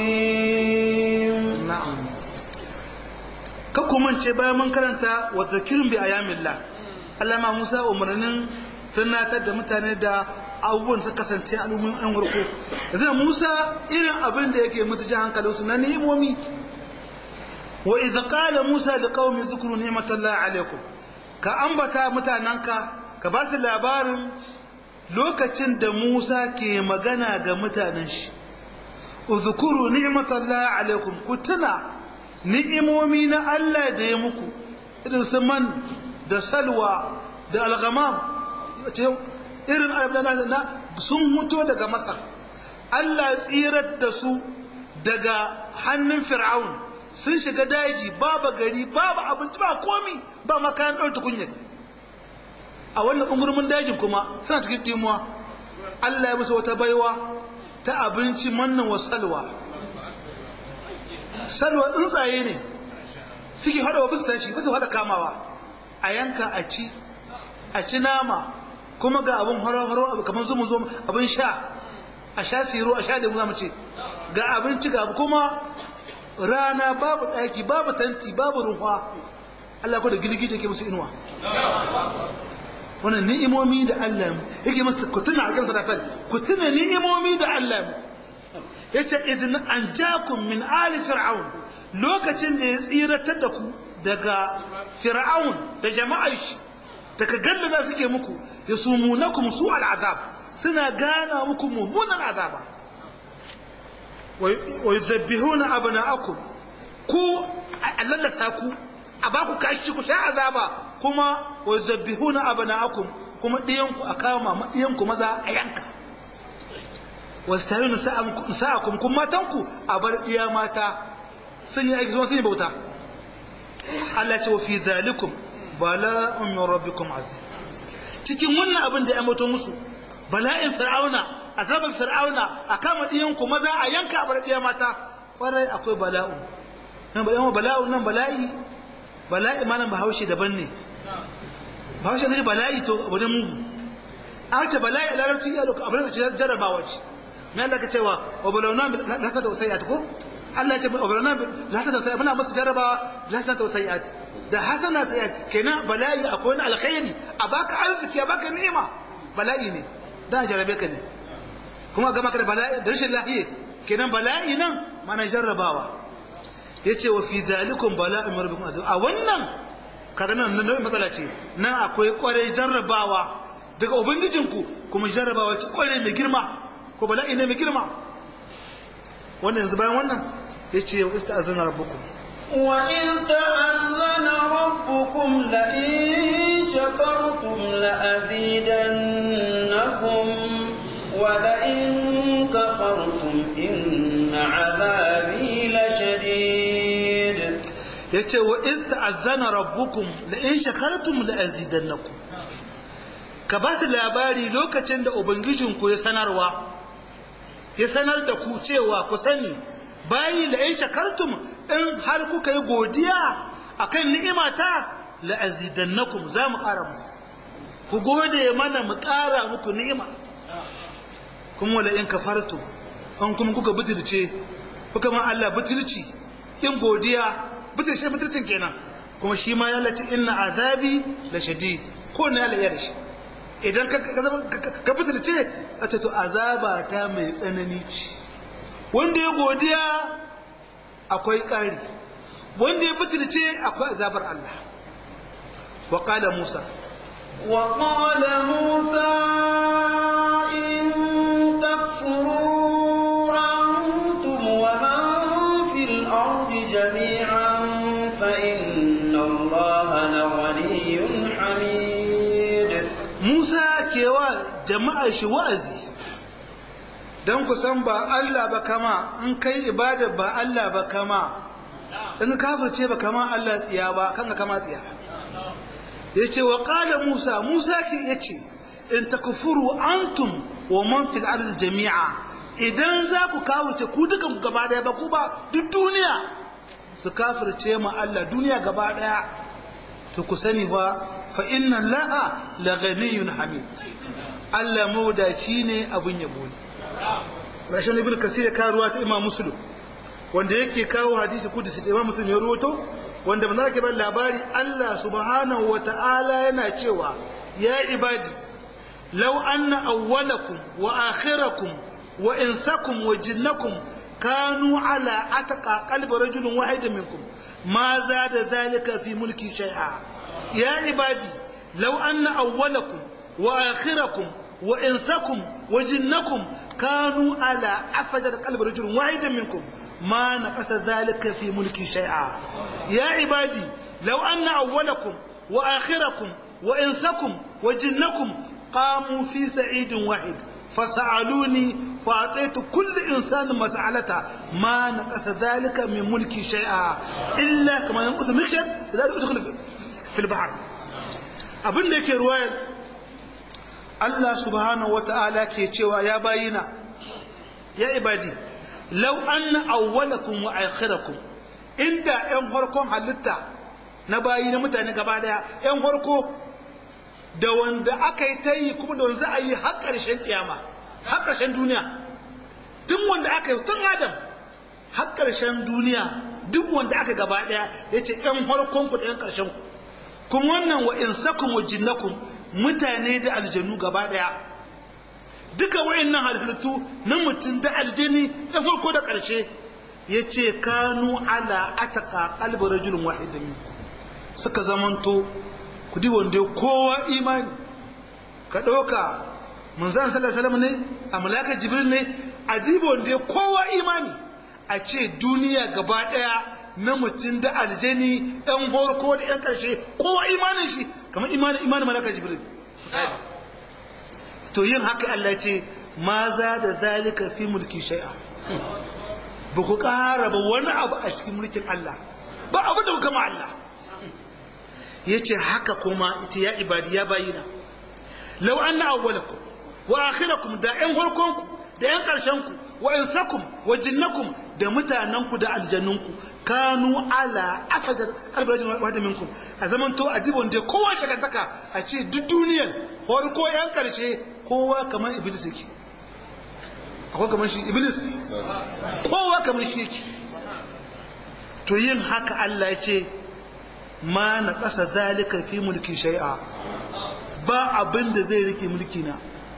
ka kumance bayan mun karanta wa zakirin bi ayamillah Allah ma Musa umarnin tunatar da mutane da abubuwan su kasance al'ummin an warko yanzu Musa irin abin da yake mutu ji hankalinsu na ni'imomi wa idza qala Musa liqaumi dhkuru ni'matallahi alaykum ka ambata mutananka ka ba su labarin lokacin da Musa ke magana ga mutanen shi uzkuru ni'matallahi alaykum ku tuna ni'imomi na Allah da ya muku irin su man da salwa da alghamam irin alabdana na sun huto daga masar Allah tsirar da su daga hannun fir'aun sun shiga daji babu gari babu abinci ba komi ba makayan ɗauta kunyar a wannan ungurmin dajin kuma suna cikin dimuwa Allah ya musu wata baiwa ta abinci mannan wa salwa salwa tsuntsaye ne suke hada wa bisa tashi bisa hada kamawa a yanka a ci a ci nama kuma ga abin haro-haro abu kamar zumu zumu abin sha a sha siro a sha da mu zamu ce ga abinci ga kuma rana babu daki babu tanti babu ruwa Allah ko da gilgije ke musu inuwa wannan ni'imomi da Allah yake musu ku tuna a kan sadafal ku tuna ni'imomi da Allah yace idan anjakum min ali fir'aun lokacin da ya tsiratar da ku daga fir'aun da jama'ar shi daga gallada suke muku ya sumunakum su al'azab suna gana muku mummunan azaba wa yuzabbihuna abna'akum ku allallasa ku a ba ku kashi ku sha azaba kuma wa yuzabbihuna abna'akum kuma diyan ku a kama ma diyan ku maza a yanka wastahinu sa'akum kuma matan ku a bar iya mata sun yi aiki sun yi bauta Allah ce wa fi zalikum bala'un min rabbikum azim cikin wannan abin da ya mato musu bala'in fir'auna azabar fir'auna a kama diyan ku maza a yanka a bar diya mata kwarai akwai bala'un nan bala'un bala'un nan bala'i bala'i malam bahaushe daban ne bahaushe ne bala'i to abu ne mugu an ce bala'i a larabci iya doka abin da ce jarrabawa ce me Allah ka cewa wa balawna la ta tawsayat ko Allah ya ce wa balawna la ta tawsayat muna musu jarrabawa la ta tawsayat da hasana sayat kenan bala'i akwai wani alkhairi a baka arziki a baka ni'ima bala'i ne da jarabe ka ne kuma ga maka da bala'i da rashin lafiya kenan bala'i nan mana jarrabawa yace wa fi zalikum bala'un rabbikum azim a wannan kaga nan nan matsala ce nan akwai kwarai jarrabawa daga ubangijinku kuma jarrabawa ce kwarai mai girma ko bala'i ne mai girma wannan yanzu bayan wannan yace wa ista'azana rabbukum وإذ تأذن ربكم لئن شكرتم لأزيدنكم ولئن كفرتم إن عذابي لشديد yace wa iz ta'azzana rabbukum la in shakartum la azidannakum ka ba su labari lokacin da ubangijinku ya sanarwa ya sanar da ku cewa ku sani bayi la in shakartum in har kuka yi godiya akan ni'imata la azidannakum za mu ƙara muku ku gode mana mu ƙara muku ni'ima kuma wala in kafartum an kuma kuka butulce kuka ma Allah butulci in godiya butulce butulcin kenan kuma shi ma ya lati inna azabi la shadid ko ne Allah ya da shi idan ka ka butulce a to azaba ta mai tsanani ce wanda ya godiya akwai ƙari wanda ya butulce akwai azabar Allah wa qala Musa wa qala Musa in takfuru antum wa man fil ardi jami'an fa inna Allaha laghaniyyun hamid Musa kewa jama'a shi wa'azi don ku san ba Allah ba kama in kai ibada ba Allah ba kama in kafirce ba kama Allah tsiya ba kan ka kama tsiya yace wa qala Musa Musa ke yace in takfuru antum wa man fil ardi jami'a idan za ku kawuce ku dukan ku gaba daya ba ku ba duk duniya su kafirce ma Allah duniya gaba daya to ku sani ba fa inna laha la ghaniyyun hamid Allah mawdaci ne abun yabo ne rashin ibn kasir ya kawo ruwa ta imam muslim wanda yake kawo hadisi kudusi da imam muslim ya ruwato wanda manzo ke ban labari Allah subhanahu wata'ala yana cewa ya ibadi law anna awwalakum wa akhirakum wa insakum wa jinnakum kanu ala atqa qalbi rajulin wahidin minkum ma zada dhalika fi mulki shay'a ya ibadi law anna awwalakum wa akhirakum wa insakum wa jinnakum kanu ala afjad qalbi rajulin wahidin minkum ما نقص ذلك في ملكي شيئا يا عبادي لو أن أولكم وآخركم وإنسكم وجنكم قاموا في سعيد واحد فسألوني فأعطيت كل إنسان مسألته ما نقص ذلك من ملكي شيئا إلا كما ينقص مخيط إذا أدخل في البحر abin da yake ruwayar Allah subhanahu wa ta'ala ke cewa ya bayina ya ibadi lau anna awwalakum wa akhirakum inda yan farkon halitta na bayi na mutane gaba daya yan farko da wanda aka yi ta yi kuma da wanda za a yi har ƙarshen kiyama har ƙarshen duniya tun wanda aka yi tun adam har ƙarshen duniya duk wanda aka gaba daya ya ce yan farkon ku da yan ƙarshen ku kuma wannan wa insakum wa jinnakum mutane da aljanu gaba daya duka wayannan halittu na mutum da aljini da farko da ƙarshe ya ce kanu ala ataka kalbar rajulun wahidin suka zamanto ku di wanda kowa imani ka ɗauka munzan sallallahu ne a malaka jibril ne a diba wanda kowa imani a ce duniya gaba ɗaya na mutum da aljani ɗan farko da ɗan ƙarshe kowa imanin shi kamar imanin imanin malaka jibril to yin haka Allah ce ma za da zalika fi mulki shai'a ba ku ƙara ba wani abu a cikin mulkin Allah ba abu da kuka ma Allah ya ce haka kuma ita ya ibadi ya bayina lau an na awwalakum wa akhirakum da ƴan farkonku da ƴan ƙarshenku wa insakum wa jinnakum da mutanenku da aljannunku kanu ala afajar albarajin wadda minkum a zaman to a dibon da kowa shakantaka a ce duk duniyar farko ƴan ƙarshe kowa kamar iblis yake akwai kamar shi iblis kowa kamar shi yake to yin haka Allah ya ce ma na ƙasa zalika fi mulki shai'a ba abin da zai rike mulki na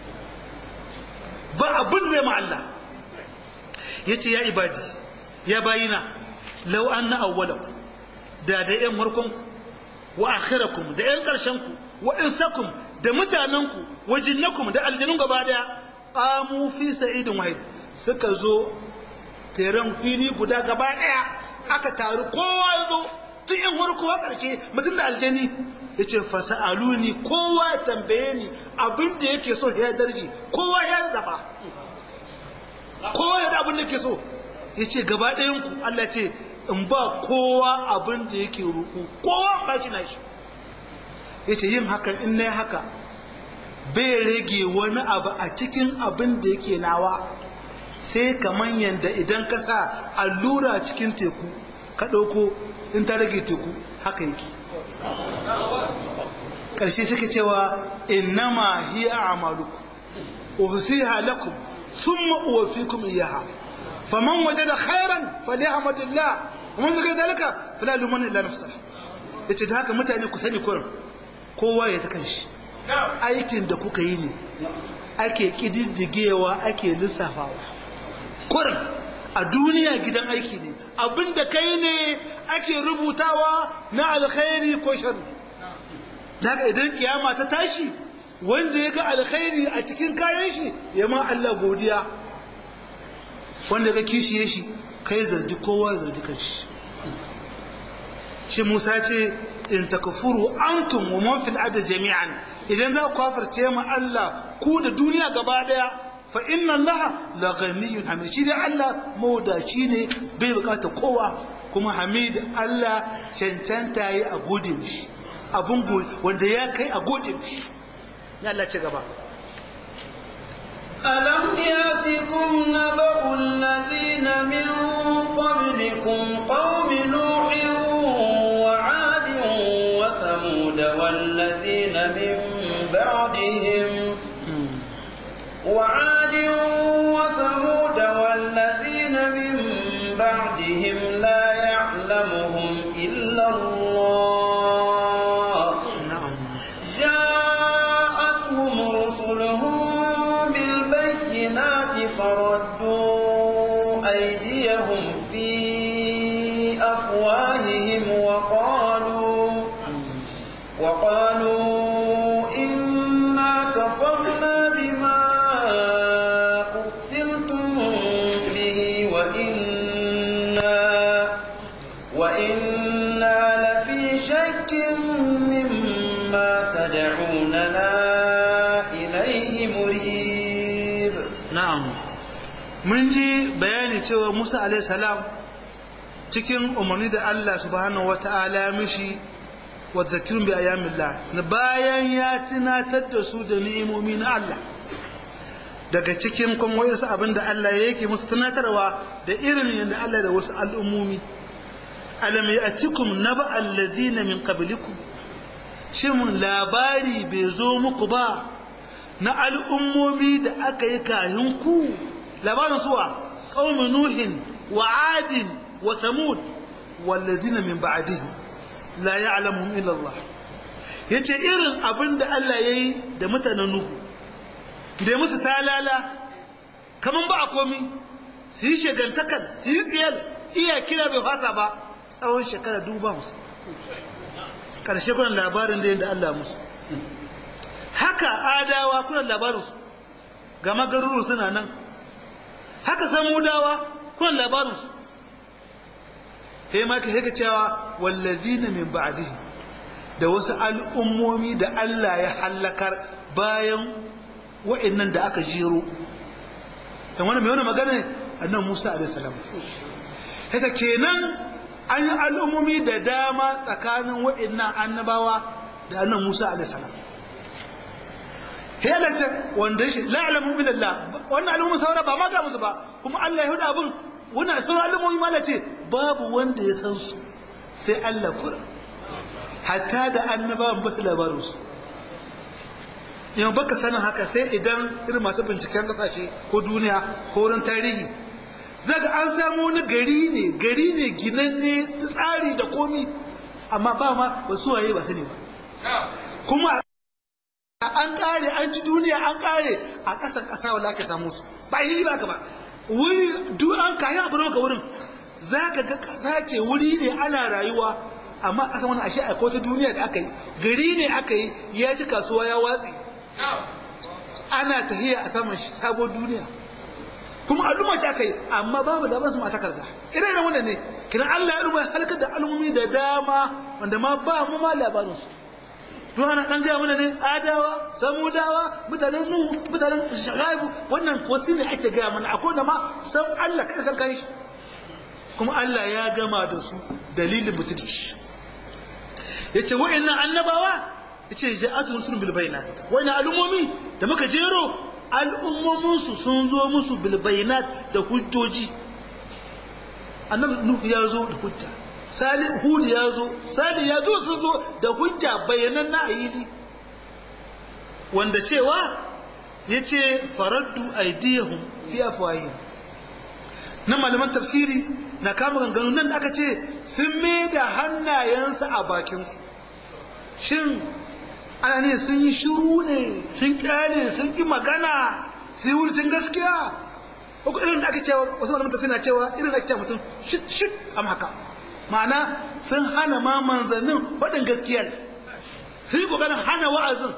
ba abin da zai ma Allah ya ce ya ibadi ya bayina lau an na awwalaku da da yan harkonku wa akhirakum da yan ƙarshenku wa insakum da mutanenku wa jinnakum da aljanun gaba daya qamu fi sa'idin wahid suka zo feren fili guda gaba daya aka taru kowa ya zo tun yan farko a ƙarshe mutum da aljani ya ce fasa'aluni kowa ya tambaye ni abin da yake so ya darji kowa ya zaba kowa ya da abin da yake so ya ce gaba ɗayanku Allah ce in ba kowa abin da yake roƙo kowa ba shi na shi ya ce yin hakan in na haka bai rage wani abu a cikin abin da yake nawa sai kamar yadda idan ka sa allura cikin teku ka ɗauko in ta rage teku haka yake ƙarshe suke cewa innama hiya a'malukum uhsiha lakum thumma uwaffikum iyyaha faman wajada khairan falyahmadillah wa man zakara dalika fala luman illa nafsah yace da haka mutane ku sani kurin kowa ya ta kanshi aikin da kuka yi ne ake kididdigewa ake lissafawa kurin a duniya gidan aiki ne abinda kai ne ake rubutawa na alkhairi ko sharri daga idan kiyama ta tashi wanda ya ga alkhairi a cikin kayan shi ya ma Allah godiya wanda ga kishiye shi kai zargi kowa zargi kanshi shi Musa ce in takfuru antum wa man fil ardi jami'an idan za ku kafirce ma Allah ku da duniya gaba daya fa inna Allah la ghaniyyun hamid shi dai Allah mawdaci ne bai bukata kowa kuma hamid Allah cancanta yi a gode mishi abun wanda ya kai a gode mishi ya Allah ci gaba ألم يأتكم نبأ الذين من قبلكم قوم نوح وعاد وثمود والذين من بعدهم وعاد وثمود والذين من بعدهم لا يعلمهم إلا شك مما تدعوننا إليه مريب na'am mun ji bayani cewa Musa alaihi salam cikin umarni da Allah subhanahu wata'ala ya mishi wa zakirun bi ayyamillah na bayan ya tunatar da su da ni'imomi na Allah daga cikin kuma wasu abin da Allah ya yake musu tunatarwa da irin yadda Allah da wasu al'ummomi alam ya'tikum naba allazina min qablikum shin labari bai zo muku ba na al'ummomi da aka yi kahin ku labarin suwa qaumi nuhin wa adin wa samud wallazina min ba'dihim la ya'lamuhum illa Allah yace irin abin da Allah yayi da mutanen nuhu da ya musu talala kaman ba a komi su yi shagantakar su yi tsiyar iya kira bai fasa ba tsawon shekara duba musu ƙarshe kuna labarin da yadda Allah musu haka adawa kuna labarinsu gama garuru suna nan haka samudawa kuna labarinsu sai ma ka haka cewa wallazina min ba'dihi da wasu al'ummomi da Allah ya hallakar bayan wa'annan da aka jero dan wani mai wani magana annan Musa alaihi salam haka kenan an yi al'ummomi da dama tsakanin wa'annan annabawa da annan Musa alaihi salam halatta wanda shi la alamu min Allah wannan al'umma saura ba ma ga musu ba kuma Allah ya huda abun wannan sauran al'ummomi ma ce babu wanda ya san su sai Allah kura hatta da annabawan ba su labarin su yau baka sanin haka sai idan irin masu binciken kasashe ko duniya ko wurin tarihi zaga an samu wani gari ne gari ne ginanne tsari da komi amma ba ma ba su waye ba sani ba kuma an kare an ci duniya an kare a ƙasan ƙasa wala ka samu su ba yi ba ka ba wuri duk an kayi abu ka wurin za ka ga ƙasa ce wuri ne ana rayuwa amma ƙasa wani ashe a ta duniya da aka yi gari ne aka yi ya ci kasuwa ya watsi ana tahiya a saman sabon duniya kuma al'umma ce aka yi amma babu da su ma takarda ire iren wannan ne kiran Allah ya al'umma halakar da al'ummi da dama wanda ma ba mu ma labarinsu don ana ɗan gaya mana ne adawa samudawa mutanen nuhu mutanen shagaibu wannan ko ne ake gaya mana akwai da ma san Allah kada san kai shi kuma Allah ya gama da su dalilin mutunci yace wa'annan annabawa yace ja'atu rusulun bil bayinat wa'annan al'ummomi da muka jero al'ummomin su sun zo musu bil bayinat da hujjoji annabi nuhu ya zo da hujja salih hud ya zo salih ya zo sun zo da hujja bayanan na ayili wanda cewa ya ce faraddu aidiyahum fi afwahihim na malaman tafsiri na kama ganganu nan da aka ce sun mai da hannayensu a bakinsu shin ana ne sun yi shiru ne sun kyale sun ki magana su yi wurcin gaskiya ko irin da aka cewa wasu malaman tafsiri na cewa irin da ake cewa mutum shit shit am haka ma'ana sun hana ma manzannin faɗin gaskiyar sun yi ƙoƙarin hana wa'azin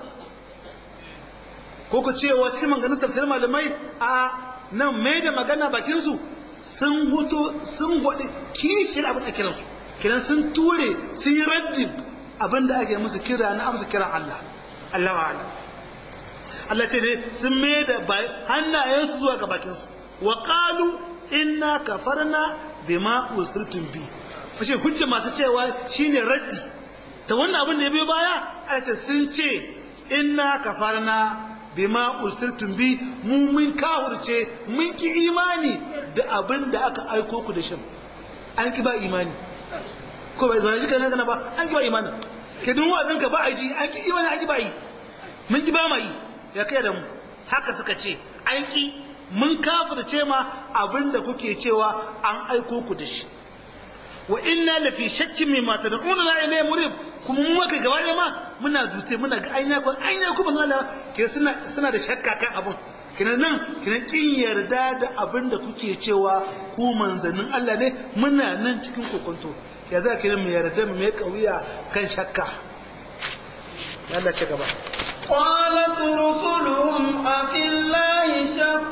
ko ku cewa cikin maganin tafsir malamai a nan mai da magana bakinsu sun huto sun hudu kishin abin da kiransu kiran sun ture sun yi raddin abin da ake musu kira na amsa kiran Allah Allah wa Allah Allah ce ne sun mai da hannayensu zuwa ga bakinsu wa qalu inna kafarna bima usritum bi fashe hujja masu cewa shine raddi ta wannan abin da ya biyo baya ayata sun ce inna kafarna bima ustirtum bi mu mun kafirce mun ki imani da abin da aka aiko ku da shin an ki ba imani ko bai zo shi kana kana ba an ki ba imani ke dun wazin ka ba a ji an ki imani an ki ba yi mun ki ba ma yi ya kai da mu haka suka ce an ki mun kafirce ma abin da kuke cewa an aiko ku da shi wa inna la fi shakkin mimma tad'una la ilayhi murib kuma mu kai gaba ɗaya ma muna dute muna ga aina ko aina ko ban Allah ke suna suna da shakka kan abun kina nan kina kin yarda da abin da kuke cewa ku manzannin Allah ne muna nan cikin kokonto ya za ki mu yarda mu mai kauya kan shakka Allah ce gaba قالت رسلهم أفي الله شك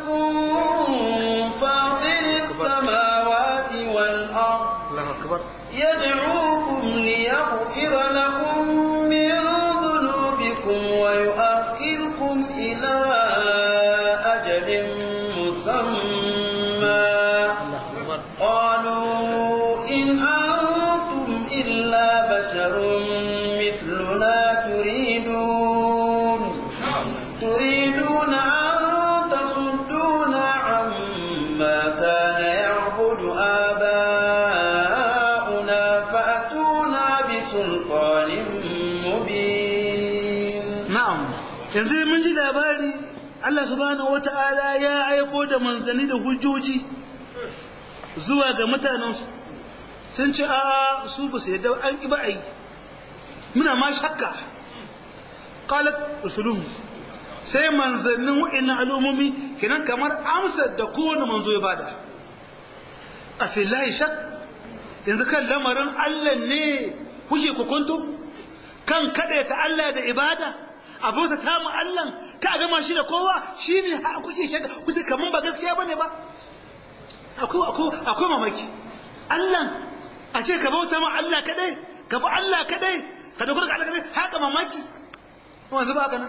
فاطر السماوات والأرض Allahu akbar يدعوكم ليغفر بشر مثلنا تريدون تريدون أن تصدونا عما كان يعبد آباؤنا فأتونا بسلطان مبين na'am yanzu mun ji labari Allah subhanahu wata'ala ya aiko da manzanni da hujjoji zuwa ga mutanensu sun ce a su ba su yadda an ƙi ba a yi muna ma shakka qalat rusuluhum sai manzannin wa'annan al'ummomi kenan kamar amsar da kowane manzo ya bada a filahi shak yanzu kan lamarin Allah ne kuke kukunto kan kaɗe ta Allah da ibada abota ta mu Allah ka gama shi da kowa shine ha kuke shaka kuke kaman ba gaskiya bane ba akwai akwai akwai mamaki Allah a ce ka bauta ma Allah kadai ka bi Allah kadai ka dogara ga Allah kadai haka mamaki wanzu ba haka nan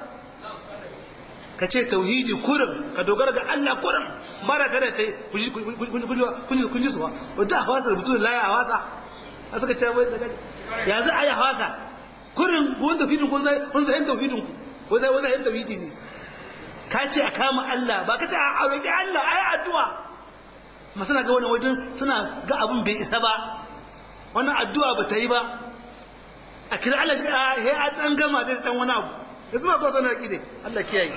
ka ce tauhidi kurin ka dogara ga Allah kurin ba da kada ta yi kun ji suwa wadda a hawasa rubutu da laya a hawasa a suka ce wai daga ya za a yi hawasa kurin wanda tauhidin kun zai kun zai tauhidin ku wanda wanda yin tauhidi ne ka ce a kama Allah ba ka ce a roƙi Allah ayi addu'a ma suna ga wani wajen suna ga abin bai isa ba wannan addu'a ba ta yi ba a kira Allah shi a he a dan gama da dan wani abu yanzu ba ba zo na raki ne Allah kiyaye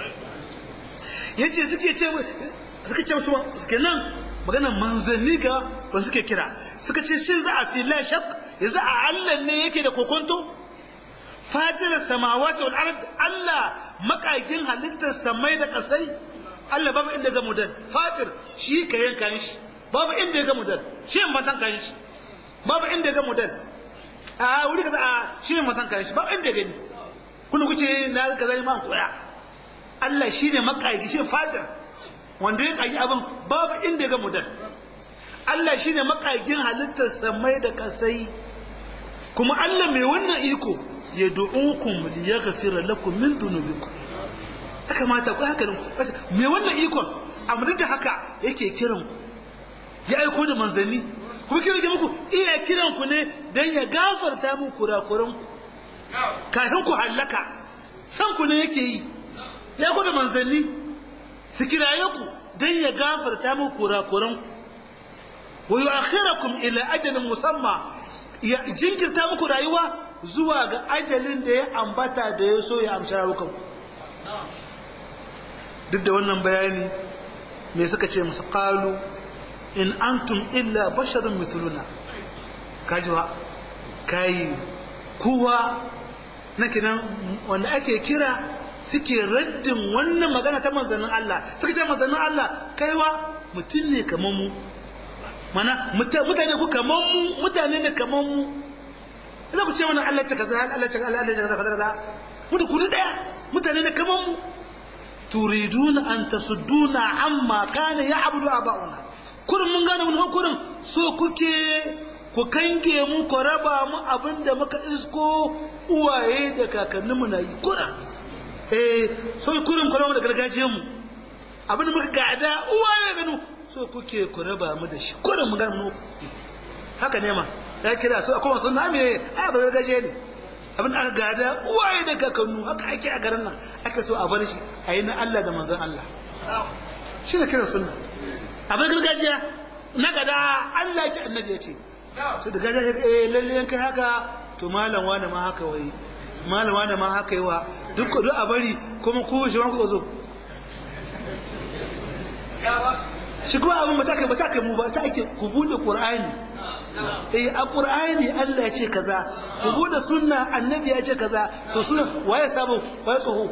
yace suke ce suka ce musu suke nan maganar manzanni ga wanda suke kira suka ce shin za a fi la shak yanzu a Allah ne yake da kokonto fatir samawati wal ard Allah makagin halittar samai da kasai Allah babu inda ga mudan fatir shi ka yanka shi babu inda ga mudan shi ban san kan shi babu inda ga mudan a wuri kaza a shi ban san kan shi babu inda gani kullu kuce na kaza ne ma koya Allah shine makagi shi fatir wanda ya kagi abin babu inda ga mudan Allah shine makagin halittar samai da kasai kuma Allah mai wannan iko ya du'ukum li yaghfira lakum min dhunubikum haka mata ku haka me wannan ikon amma duk da haka yake kiran ya aiko da manzanni kuma kiran muku iya kiran ku ne dan ya gafarta muku kurakuran ku kafin ku hallaka san ku ne yake yi ya aiko da manzanni su kiraye ku dan ya gafarta muku kurakuran ku wa yu'akhirakum ila ajalin musamma ya jinkirta muku rayuwa zuwa ga ajalin da ya ambata da ya so ya amshi rayukanku duk da wannan bayani me suka ce musu qalu in antum illa basharun mithluna kajiwa kai kuwa na kinan wanda ake kira suke raddin wannan magana ta manzannin Allah suka ce manzannin Allah kaiwa mutum ne kamar mu mana mutane ku kamar mu mutane ne kamar mu idan ku ce mana Allah ce kaza Allah ce Allah ce kaza kaza mutu ku daya mutane ne kamar mu turiduna an tasudduna amma kana ya'budu aba'una kurin mun gane mun kurin so kuke ku kange mu ku raba mu abinda muka isko uwaye da kakanni mu nayi kurin eh so kurin ku raba da gargajiyar mu abinda muka gada uwaye ganu so kuke ku raba mu da shi kurin mun gane mu haka ne ma ya kira su akwai wasu nami ne a ba gargajiya ne abin aka gada uwaye da kakannu haka ake a garin nan aka so a bar shi a yi na Allah da manzon Allah shi ne kiran sunna abin gargajiya na gada Allah ya ce annabi ya ce sai da gajiya ya eh lalle yankai haka to malam wani ma haka wai malam wani ma haka yi wa duk duk a bari kuma ko shi ma ku zo shi kuma abin ba ta kai ba ta kai mu ba ta ake ku bude qur'ani eh a qur'ani Allah ya ce kaza ku bude sunna annabi ya ce kaza to sunna waye sabo waye tsoho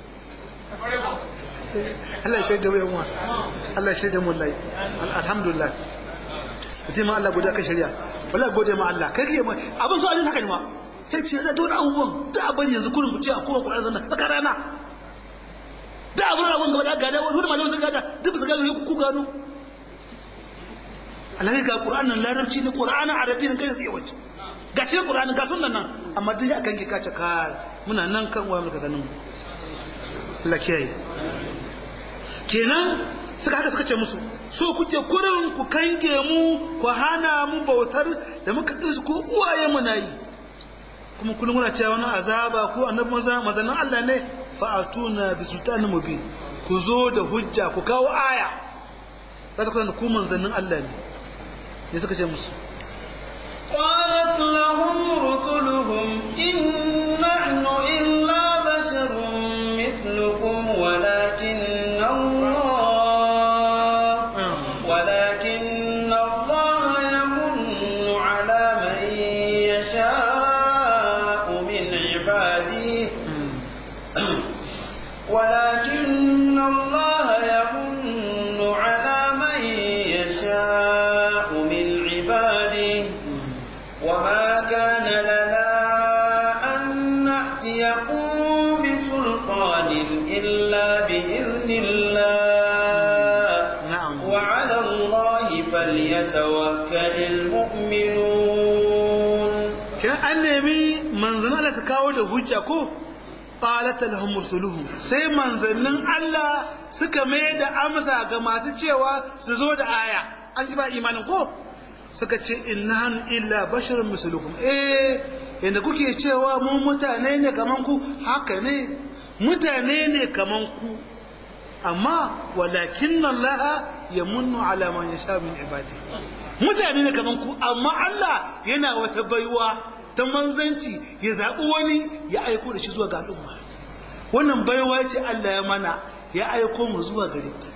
Allah ya shaida mu Allah ya shaida mu wallahi alhamdulillah mutum Allah gode ka shari'a wallahi gode ma Allah kai kai abin so ajin haka ne ma sai ce da dole abubuwan da abin yanzu kurin ku ce a kowa Qur'ani zanna saka rana da abin abin gaba da gada wani malamin sun gada duk su gano ku gano Allah ga Qur'an nan larabci ne Qur'an arabi ne kai sai wace ga cikin Qur'an ga sunnan nan amma duk ya kanki kace ka muna nan kan wayar ka ganin Allah kiyaye kenan suka haka suka ce musu so kuke kurin ku kange mu ku hana mu bautar da muka isko uwaye mu nayi kuma kullum muna cewa wani azaba ko annabi manzon manzon Allah ne fa'atuna bi sultanin mubin ku zo da hujja ku kawo aya za ta kusa ku manzannin Allah ne ne suka ce musu قالت لهم رسلهم إن نحن إلا بشر مثلكم ولكن الله ولكن الله يمن على من يشاء من عباده ولكن الله يمن على من يشاء من عباده وما كان لنا أن نأتيكم بسلطان إلا بإذن الله نعم. وعلى الله فليتوكل المؤمنون kiran an nemi manzannin Allah su kawo da hujja ko qalat lahum rusuluhum sai manzannin Allah suka mai da amsa ga masu cewa su zo da aya an ji ba imanin ko suka ce innahan illa basharun mislukum eh yanda kuke cewa mu mutane ne kaman ku haka ne mutane ne kaman ku amma walakin Allah yamunnu ala man yasha min ibadi mutane ne kaman ku amma Allah yana wata baiwa ta manzanci ya zaɓi wani ya aiko da shi zuwa ga al'umma wannan baiwa ce Allah ya mana ya aiko mu zuwa gare ku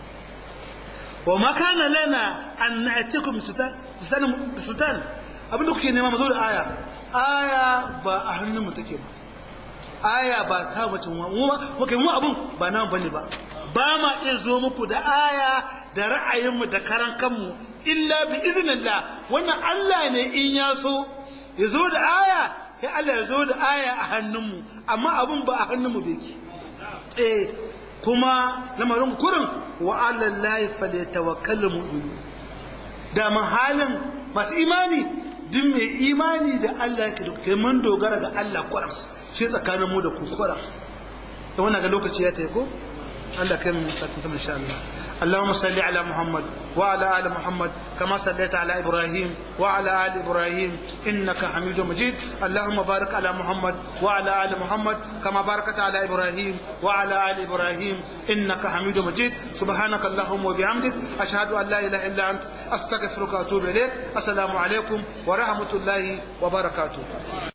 wa ma kana lana an na'tikum sultan sultan abinda kuke nema mu zo da aya aya ba a hannun mu take ba aya ba ta bace mu mu kai mu abun ba nan bane ba ba ma iya zo muku da aya da ra'ayinmu da karan kanmu illa bi iznillah wannan Allah ne in ya so ya zo da aya ya Allah ya zo da aya a hannunmu amma abun ba a hannunmu da yake eh kuma lamarin kurin wa ala lahi falyatawakkalul mu'minun da halin masu imani duk mai imani da Allah yake da mun dogara ga Allah kuran shi tsakanin mu da ku kuran da wannan ga lokaci ya tayi ko Allah kai mu sakin ta insha Allah اللهم صل على محمد وعلى آل محمد كما صليت على إبراهيم وعلى آل إبراهيم إنك حميد مجيد اللهم بارك على محمد وعلى آل محمد كما باركت على إبراهيم وعلى آل إبراهيم إنك حميد مجيد سبحانك اللهم وبحمدك أشهد أن لا إله إلا أنت أستغفرك وأتوب إليك السلام عليكم ورحمة الله وبركاته